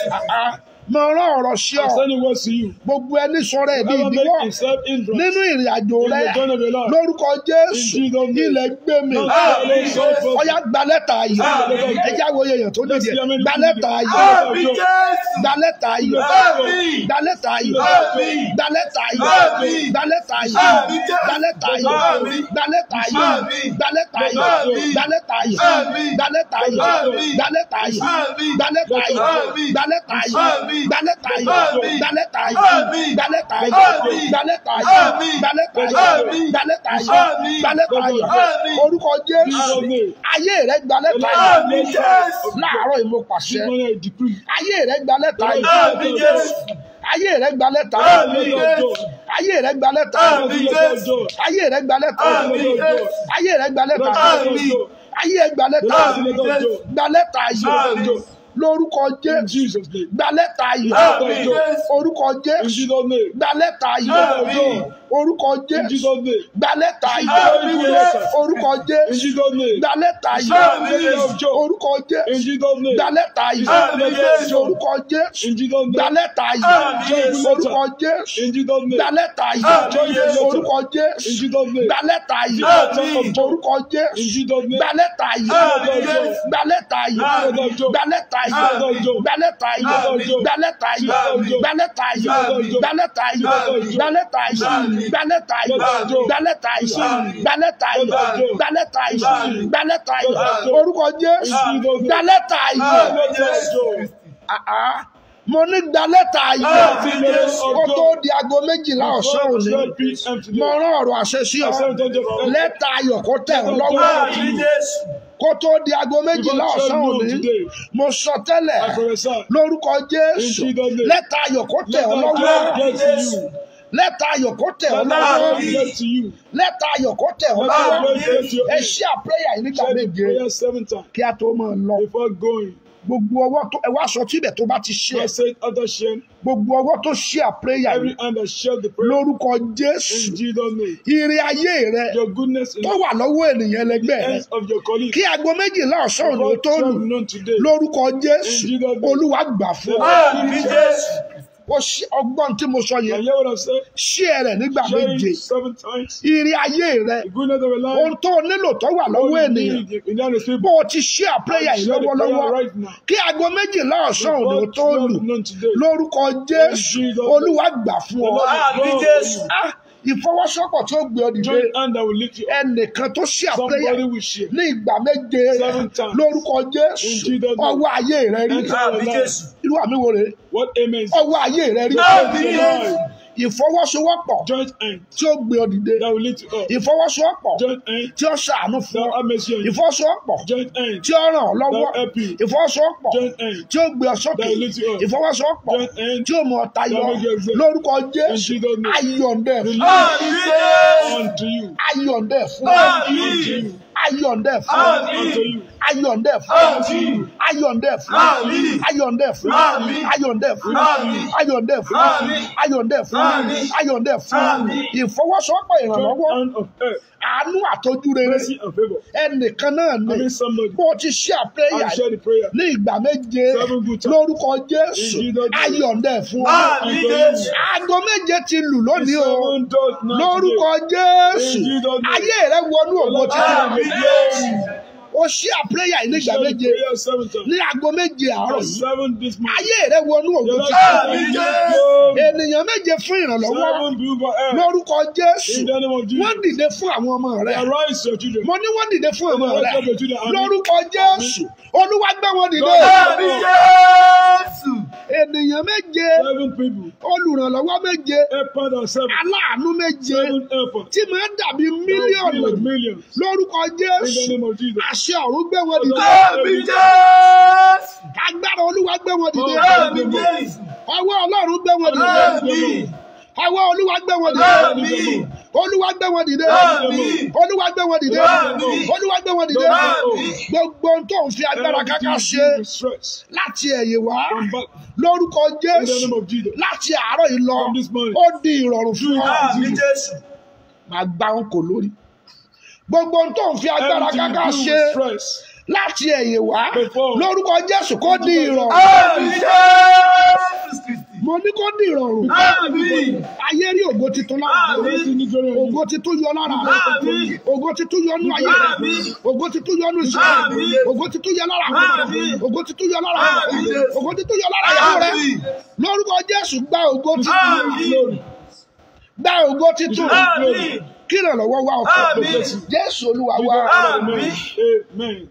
mo rán ọ̀rọ̀ sí ọ I'm sending words to you. gbogbo ẹni sọ̀rọ̀ ẹ̀ ní Whoever ìdíwọ́ make himself hindrance. nínú ìrìn àjò In rẹ the journey of your life. lórúkọ jésù In Jesus' name. ilẹ̀ gbé mi Not follow so far. ọyá gba lẹ́tà ayọ̀ Àmín. ẹjẹ́ àwọn èèyàn tó Let's dìde see how many gba people lẹ́tà did it. ayọ̀ Àmín Jésù. gba lẹ́tà ayọ̀ Àmín. gba lẹ́tà ayọ̀ Àmín. gba lẹ́tà ayọ̀ Àmín. gba lẹ́tà ayọ̀ Àmín Jésù. gba lẹ́tà ayọ̀ Àmín. gba lẹ́tà ayọ̀ Àmín. gba lẹ́tà ayọ̀ Àmín. gba lẹ́tà ayọ̀ Àmín. gba lẹ́tà ayọ̀ Àmín. gba lẹ́tà ayọ̀ Àmín. gba lẹ́tà ayọ̀ Àmín. gba lẹ́tà ayọ̀ Àmín. gba lẹ́tà ayọ̀ Àmín. gba lẹ́tà ayọ̀ Àmín. gba lẹ́tà ayọ̀ Àmín. gba lẹ́tà ayọ̀ Àmín. gba lẹ́tà ayọ̀ Àmín. gba lẹ́tà ayọ̀ Àmín. gba lẹ́tà ayọ̀ Àmín. orúkọ jésù Jesus' name. ayé rẹ gba lẹ́tà ayọ̀ Àmín Jésù. láàárọ̀ yìí mo This pàṣẹ morning I decree. ayé rẹ gba lẹ́tà ayọ̀ Àmín Jésù. ayé rẹ gba lẹ́tà ayọ̀ Àmín Jésù. ayé rẹ gba lẹ́tà ayọ̀ Àmín Jésù. ayé rẹ gba lẹ́tà ayọ̀ Àmín Jésù. ayé rẹ gba lẹ́tà ayọ̀ Àmín. ayé rẹ gba lẹ́tà ayọ̀ Àmín Jésù. gba lẹ́tà ayọ̀ Àmín. lórúkọ In jésù Jesus' name. gba lẹ́tà ayọ̀ Àmín Jésù. orúkọ In jésù Jesus' name. gba lẹ́tà ayọ̀ Àmín. orúkọ In jésù Jesus' name. gba lẹ́tà ayọ̀ Àmín Jésù. orúkọ In jésù Jesus' name. gba lẹ́tà Àmín ayọ̀ Jésù. orúkọ In jésù Jesus' name. gba lẹ́tà ayọ̀ Àmín Jésù. orúkọ jésù In Jesus' gba name. lẹ́tà ayọ̀ Àmín Jésù. orúkọ jésù In Jesus' gba name. lẹ́tà ayọ̀ Àmín Jésù. orúkọ In jésù Jesus' name. gba lẹ́tà ayọ̀ Àmín. orúkọ In jésù Jesus' name. gba lẹ́tà ayọ̀ Àmín Jésù. gba lẹ́tà ayọ̀ Àmín. gba lẹ́tà ayọ̀ Àmín. gba lẹ́tà ayọ̀ Àmín. gba lẹ́tà ayọ̀ Àmín. gba lẹ́tà ayọ̀ Àmín. gba lẹ́tà ayọ̀ Àmín. gba lẹ́tà ayọ̀ Àmín. gba lẹ́tà ayọ̀ Àmín. gba lẹ́tà ayọ̀ Àmín. gba lẹ́tà ayọ̀ Àmín. gba lẹ́tà ayọ̀ Àmín. gba lẹ́tà ayọ̀ Àmín. orúkọ jésù Àmín. gba lẹ́tà ayọ̀ Àmín Jésù. Ah, ah. mo ní gba lẹ́tà ayọ̀ Àmín Jésù. kó tó di aago méjìlá ọ̀sán òní 12 p.m. today. mo rán ọ̀rọ̀ àṣẹ sí ọ I said, don't just- lẹ́tà ayọ̀ kó tẹ̀ ọ́ lọ́wọ́ Àmín Jésù. kó tó di aago méjìlá ọ̀sán òní mo sọ tẹ́lẹ̀ I prophesy. lórúkọ jésù In Jesus' name. lẹ́tà ayọ̀ kó tẹ̀ ọ́ Let lọ́wọ́ God get to you. lẹ́tà ayọ̀ kó tẹ̀ ọ́ Let lọ́wọ́ God get to you. lẹ́tà ayọ̀ kó tẹ̀ ọ́ Let lọ́wọ́ God get to you. ẹ ṣí àpéyà yìí nígbà Say the méje prayer seven times kí a tó máa lọ before going. gbogbo ọwọ́ tó ẹ wá sọ tíbẹ̀ tó bá ti ṣe I said after sharing, gbogbo ọwọ́ tó ṣe àpéyà every yìí hand that shared the prayer lórúkọ in jésù Jesus' name. ire ayé rẹ Your goodness in tó wà lọ́wọ́ ènìyàn the ẹlẹgbẹ́ rẹ hands of your colleagues. kí aago méjìlá ọ̀sán òní God tó lù shall be known today. lórúkọ jésù olúwa gbà fún ọ Àmì Jésù. ó ṣí ọgbọ́n tí mo sọ And yẹn hear what I've said? ṣí ẹ rẹ nígbà Share méje it seven times. ire ayé rẹ The goodness of a ohun life. tó o nílò tó wà lọ́wọ́ What you ènìyàn need in that is bó o ti ṣí àpéyà yìí Share the lọ́wọ́lọ́wọ́ prayer right now. kí aago méjìlá ọ̀sán òní God tó shall lù be known today. lórúkọ jésù olúwa gbà fún ọ Àmì Jésù. Ah, ìfọwọ́sowọ́pọ̀ tí ó gbé ọ dìde Joint hand that will lift you up. ẹnìkan tó ṣí àpéyà Somebody will share. ní ìgbà méje Seven times. lórúkọ jésù In Jesus' name. ọwọ́ ayé rẹ rí Àmì Jésù. irú àmì wo rèé What amen is ọwọ́ ayé rẹ rí Àmì Jésù. ìfọwọ́sowọ́pọ̀ joint hand tí ó gbé ọ dìde that will lift you up. ìfọwọ́sowọ́pọ̀ Joint hand tí ó ṣàánú fún that ọ will have mercy on you. ìfọwọ́sowọ́pọ̀ Joint hand tí ó ràn ọ́ lọ́wọ́ that will help you. ìfọwọ́sowọ́pọ̀ Joint hand tí ó gbé ọ sókè that will lift you up. ìfọwọ́sowọ́pọ̀ Joint hand tí ó mú ọ tayọ that will make you excel. lórúkọ In jésù Jesus' name. ayọ̀ǹdẹ̀ fún Àmì Jésù. unto you. ayọ̀ǹdẹ̀ fún Àmì. ayọ̀ǹdẹ̀ fún Àmì. Unto you. ayọ̀ǹdẹ̀ fún Àmì. ayọ̀ǹdẹ̀ fún Àmì. ayọ̀ǹdẹ̀ fún Àmì. ayọ̀ǹdẹ̀ fún Àmì. ayọ̀ǹdẹ̀ fún Àmì. ayọ̀ǹdẹ̀ fún Àmì. ayọ̀ǹdẹ̀ fún Àmì. ìfọwọ́sowọ́pọ̀ Joint ìrànlọ́wọ́ hand of earth. àánú àtọ́jú rere Mercy and favor. ẹnìkan náà I ní mean somebody. bó o ti ṣe àpéyà I share the prayer. ní ìgbà méje Seven good times. lórúkọ jésù In Jesus' name. ayọ̀ǹdẹ̀ fún ọ Àmì Jésù. aago méje ti lù lónìí o Seven doors now lórúkọ today. jésù In Jesus' name. ayé rẹ wọnú ògo títí Àmì Jésù. o ṣí àpéyà yìí ní ìgbà Share the méje prayer seven times. ní aago méje àárọ̀ For yìí seven this morning. ayé rẹ wọnú ògo Your títí life Àmì is Jésù. glory. ènìyàn méje fún ìrànlọ́wọ́ Seven people for earth. lórúkọ jésù In the name of wọ́n Jesus. dìde fún àwọn ọmọ rẹ Arise your children. mo ní wọ́n dìde fún ọmọ rẹ Arise your children. Amen. lórúkọ jésù olúwa gbé wọn dìde Àmì Jésù. ènìyàn méje Seven people. olùrànlọ́wọ́ méje Helper and seven. aláàánú méje Seven helper. tí máa ń dàbí mílíọ̀nù Like millions. lórúkọ In the jésù name of Jesus. àṣẹ ọ̀run gbé wọn dìde Àmì Jésù. agbára olúwa gbé wọn dìde Àmì Jésù. ọwọ́ ọlọ́run gbé wọn dìde Àmì. ọwọ́ olúwa gbé wọn dìde Àmì. olúwa gbé wọn dìde Àmì. olúwa gbé wọn dìde Àmì. olúwa gbé wọn dìde Àmì. gbogbo ohun tó ń fi agbára káká ṣe Everything with stress. láti ẹ̀yìn wá Come back. lórúkọ In the jésù name of Jesus. láti àárọ̀ yìí lọ From this morning. ó di ìrọ̀rùn fún ọ Àmì Jésù. máa gbá ń kò lórí gbogbo ohun tó ń fi agbára Everything káká you do ṣe with stress. láti ẹ̀yìn wá Before. lórúkọ jésù kó di ìrọ̀rùn Àmì Jésù Kristi. mo ní kó di ìrọ̀rùn Àmì. ayé rí ògo titun lára rẹ Àmì. ògo titun yọ lára rẹ Àmì. ògo titun yọ nú ayé rẹ Àmì. ògo titun yọ nú iṣẹ́ rẹ Àmì. ògo titun yọ lára rẹ Àmì. ògo titun yọ lára rẹ Àmì. ògo titun yọ lára ìyàwó rẹ Àmì. lórúkọ jésù gba ògo titun Àmì. gba ògo titun Àmì. kí ìrànlọ́wọ́ wá ọkọ Àmì. jésù olúwa wa Àmì. Amen.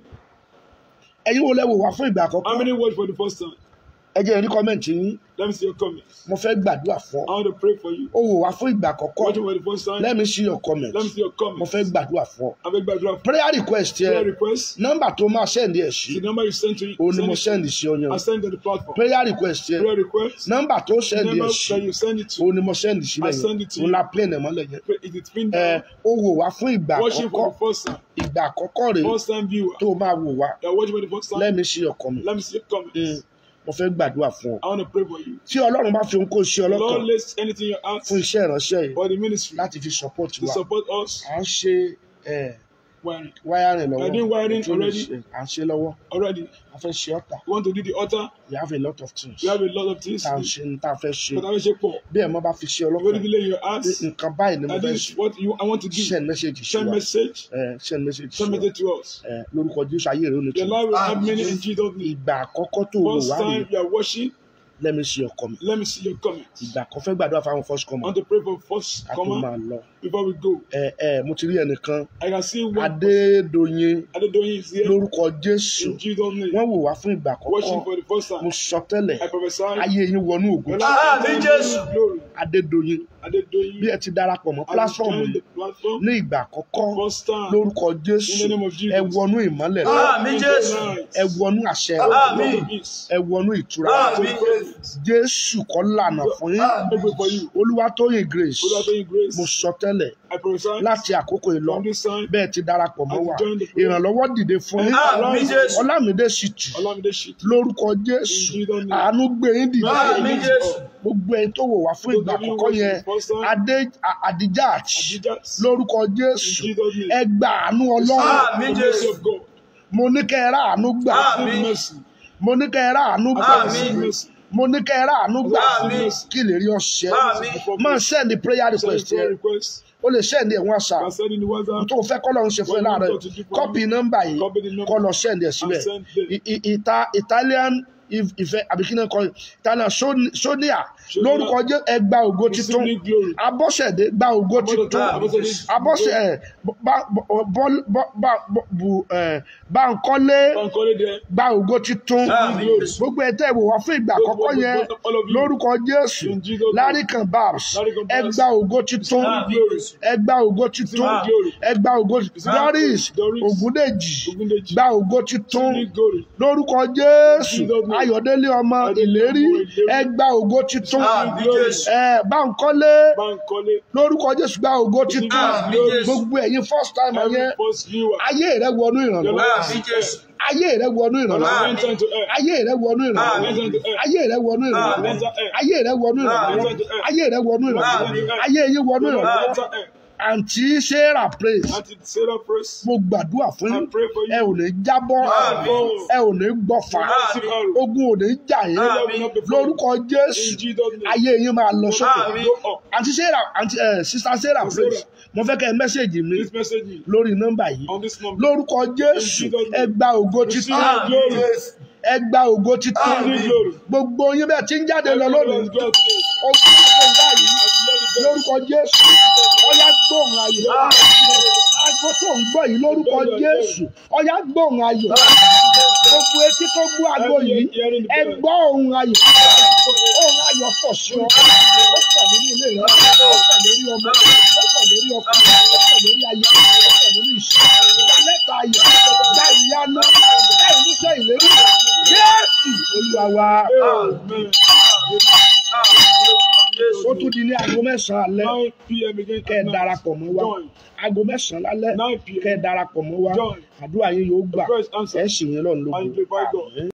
ẹ̀yin wo lẹ wò wá fún ìgbà How àkọ́kọ́ many words for the first time? ẹ jẹ́ rí kọ́mẹ̀ntì yín Let me see your comments. mo fẹ́ gbàdúrà fún I ọ want to pray for you. ó wò wá fún ìgbà àkọ́kọ́ Watching for the first time. let me see your comment Let me see your mo comments. fẹ́ gbàdúrà fún ọ I beg backdrop. prayer request Prayer yẹ request. nọ́mbà tó máa sẹ́ndì ẹ̀ sí The number you sent to you. òun ni mo send sẹ́ndì it. sí ọyàn I send to the platform. prayer request yẹ Prayer request. nọ́mbà tó The sẹ́ndì number ẹ̀ sí that you send it to. òun ni mo sẹ́ndì sílẹ̀ I send it to yẹn òun you. la plane ẹ̀ mọ́lẹ̀ yẹn It is pinned ẹ down. ó wò wá fún ìgbà Watching àkọ́kọ́ for the first time. ìgbà àkọ́kọ́ rèé First time viewer. tó o máa wò wá You're watching for the first time. let me see your comment Let me see your Mm, comments. mo fẹ́ gbàdúrà fún ọ I want to pray for you. tí ọlọ́run bá fi ohun kó ṣe ọlọ́kàn Lord, lays anything in your heart fún iṣẹ́ ìránṣẹ́ yìí for the ministry láti fi support to wa support us. à ń ṣe ẹ, Wiring. wiring I lọ́wọ́ did wiring Tó lè already. ṣe- à ń ṣe lọ́wọ́ Already, a fẹ́ ṣe ọ̀tà we want to do the altar. we have a lot of things We have a lot of things. tá à ń But ṣe ní tá a fẹ́ ṣe I will shake for. bí ẹ̀ mọ́ bá fi ṣe What ọlọ́kàn did you lay in your heart? pé nǹkan báyìí ni mo And fẹ́ this ṣe is what you I want to do. send message sí Send wa message. ẹ, send message sí Send wa message to us. ẹ, lórúkọ jésù ayé rẹ ó ní Your tù life will have meaning in Jesus' name. ìgbà àkọ́kọ́ tó o First wá time rí you are watching, let me see your comment let me see your comments. ìgbà kan fẹ́ gbàdúrà fáwọn first I comment want to pray for first ká tó comment máa lọ before we go. ẹ ẹ mo ti rí ẹnìkan I can see one adédoyin Adedoyin is here lórúkọ jésù in Jesus' name. wọ́n wò wá fún ìgbà Watching àkọ́kọ́ for the first mo time. sọ tẹ́lẹ̀ I prophesy. ayé yín wọnú ògùn Your Ah, life mi will Jésù. have glory. adédoyin Adedoyin. bí ẹ ti darapọ̀ mọ́ As you platform join yìí the platform. ní ìgbà àkọ́kọ́ First time. lórúkọ In Jésù the name of Jesus. ẹ wọnú ìmọ́lẹ̀ rẹ̀ Àmín Jésù. ẹ wọnú àṣẹ rẹ̀ Àmín. Peace. ẹ wọnú ìtura Àmín Jésù. Jésù kọ́ lànà fún yín I pray for you. Olúwatóyìn Grace Olúwatóyìn Grace. mo sọ tẹ́lẹ̀ I prophesy. láti àkókò ìlọ From this time. bẹ́ẹ̀ ti darapọ̀ mọ́ wa As you join the prayer. ìrànlọ́wọ́ dìde fún yín Àmín Jésù. Ọlámídé Ṣìtù Olamide Shit. lórúkọ Jésù In Jesus' name. àánú gbé yín dìde Àmín Jésù. gbogbo ẹni tó wò wá fún ìgbà àkọ́kọ́ yẹn Adé Adijat Adijat. lórúkọ Jésù In Jesus' name. ẹ gba àánú Ọlọ́run Àmín The mercy Jésù. of God. mo ní kẹ́ ẹ rà àánú gbà Àmín. Mercy. mo ní kẹ́ ẹ rà àánú gbà Àmín. Mercy. mo ní kẹ́ ẹ rà àánú gbà Àmín. kí lè rí ọṣẹ Àmín. máa send the prayer Send request prayer yẹn request. o lè send ẹ̀ wọ́n àṣà Can send in the WhatsApp. tó fẹ́ kọ́ lọ́run ṣe fún ẹ láàárọ̀ kọ́pì nọ́mbà yìí Copy the number. kọ́ lọ send ẹ̀ síbẹ̀ And send them. I- I- Ita Italian if- ìfẹ́ àbíkínà kọ́ Italian Son- Sonia lórúkọ jẹ́ ẹ gba ògo titun Receive glory. Abọ́sẹ̀dé gba ògo titun Abọ́sẹ̀dé. Abọ́sẹ̀ ẹ̀ bá- bọ́- bọ́- bọ́- bá- bọ́- bu- ẹ̀, Bánkọ́lé Bankole there. gba ògo titun Àmín. gbogbo ẹ tẹ́ ẹ wò wá fún ìgbà àkọ́kọ́ yẹn lórúkọ Jésù In Jesus' name. Láríkàn Babs Láríkàn ẹ Babs. gba ògo titun Glory. ẹ gba ògo titun Glory. ẹ gba ògo Doris Doris. Ògúndèjì Ogundeji. gba ògo titun Receive glory. lórúkọ Jésù Jesus' name. Ayọ̀délé ọmọ ìlérí ẹ gba ògo titun Àmín Jésù. ẹ Bánkọ́lé Bankole. lórúkọ Jésù gba ògo titun Àmín Jésù. gbogbo ẹ̀yin first time Every yẹn first viewer. ayé rẹ wọnú ìrànlọ́wọ́ Àmín Jésù. ayé rẹ wọnú ìrànlọ́wọ́ Lord, enter into air. ayé rẹ wọnú ìrànlọ́wọ́ Àmín. ayé rẹ wọnú ìrànlọ́wọ́ Àmín. ayé rẹ wọnú ìrànlọ́wọ́ Àmín. ayé rẹ wọnú ìrànlọ́wọ́ Àmín. ayé yín wọnú Lord, ìrànlọ́wọ́ enter air. àǹtí sarah praise Auntie Sarah praise. mo gbàdúrà fún yín I pray for you. ẹ ò ní jábọ́ Àmín. ẹ ò ní gbọ́fà Receive arrow. ogun ò ní jà yín Àmín. lórúkọ jésù In Jesus' name. ayé yín máa lọ sókè Àmín. Go up. àǹtí sarah àǹtí ẹ sista sarah praise mo fẹ́ kẹ́ ẹ mẹ́sẹ̀gì mi This message is lórí nọ́mbà yìí on this number. lórúkọ jésù ẹ gba ògo Receive títún glory. ẹ gba ògo títún Receive glory. gbogbo yín bẹ́ẹ̀ tí ń jáde lọ lónìí Everyone God says. ó ti ṣe báyìí lórúkọ jésù ọyá gbóhùn ayọ̀ àgbo tó ń gbọ́ yìí lórúkọ jésù ọyá gbóhùn ayọ̀ gbogbo etí tó gbọ́ àgbo yìí ẹ gbọ́ ohùn ayọ̀ ohùn ayọ̀ pọ̀ sí ọ ó pọ̀ nínú ilé rẹ ó pọ̀ lórí ọmọ ó pọ̀ lórí ọkọ ó pọ̀ lórí aya ó pọ̀ lórí iṣẹ́ lẹ́tà ayọ̀ dá ìyanu dá ìmúṣẹ ìlérí jésù olúwa wa Amen. ó tún di ní aago mẹ́sàn-án alẹ́ 9 p.m. again. kẹ́ ẹ at night. darapọ̀ mọ́ wa Join. aago mẹ́sàn-án lálẹ́ 9 p.m. kẹ́ ẹ darapọ̀ mọ́ wa Join. àdúrà yín yóò gbà The first answer. ẹ̀ sì yín lọ́run And lógo glorify God. Àmín.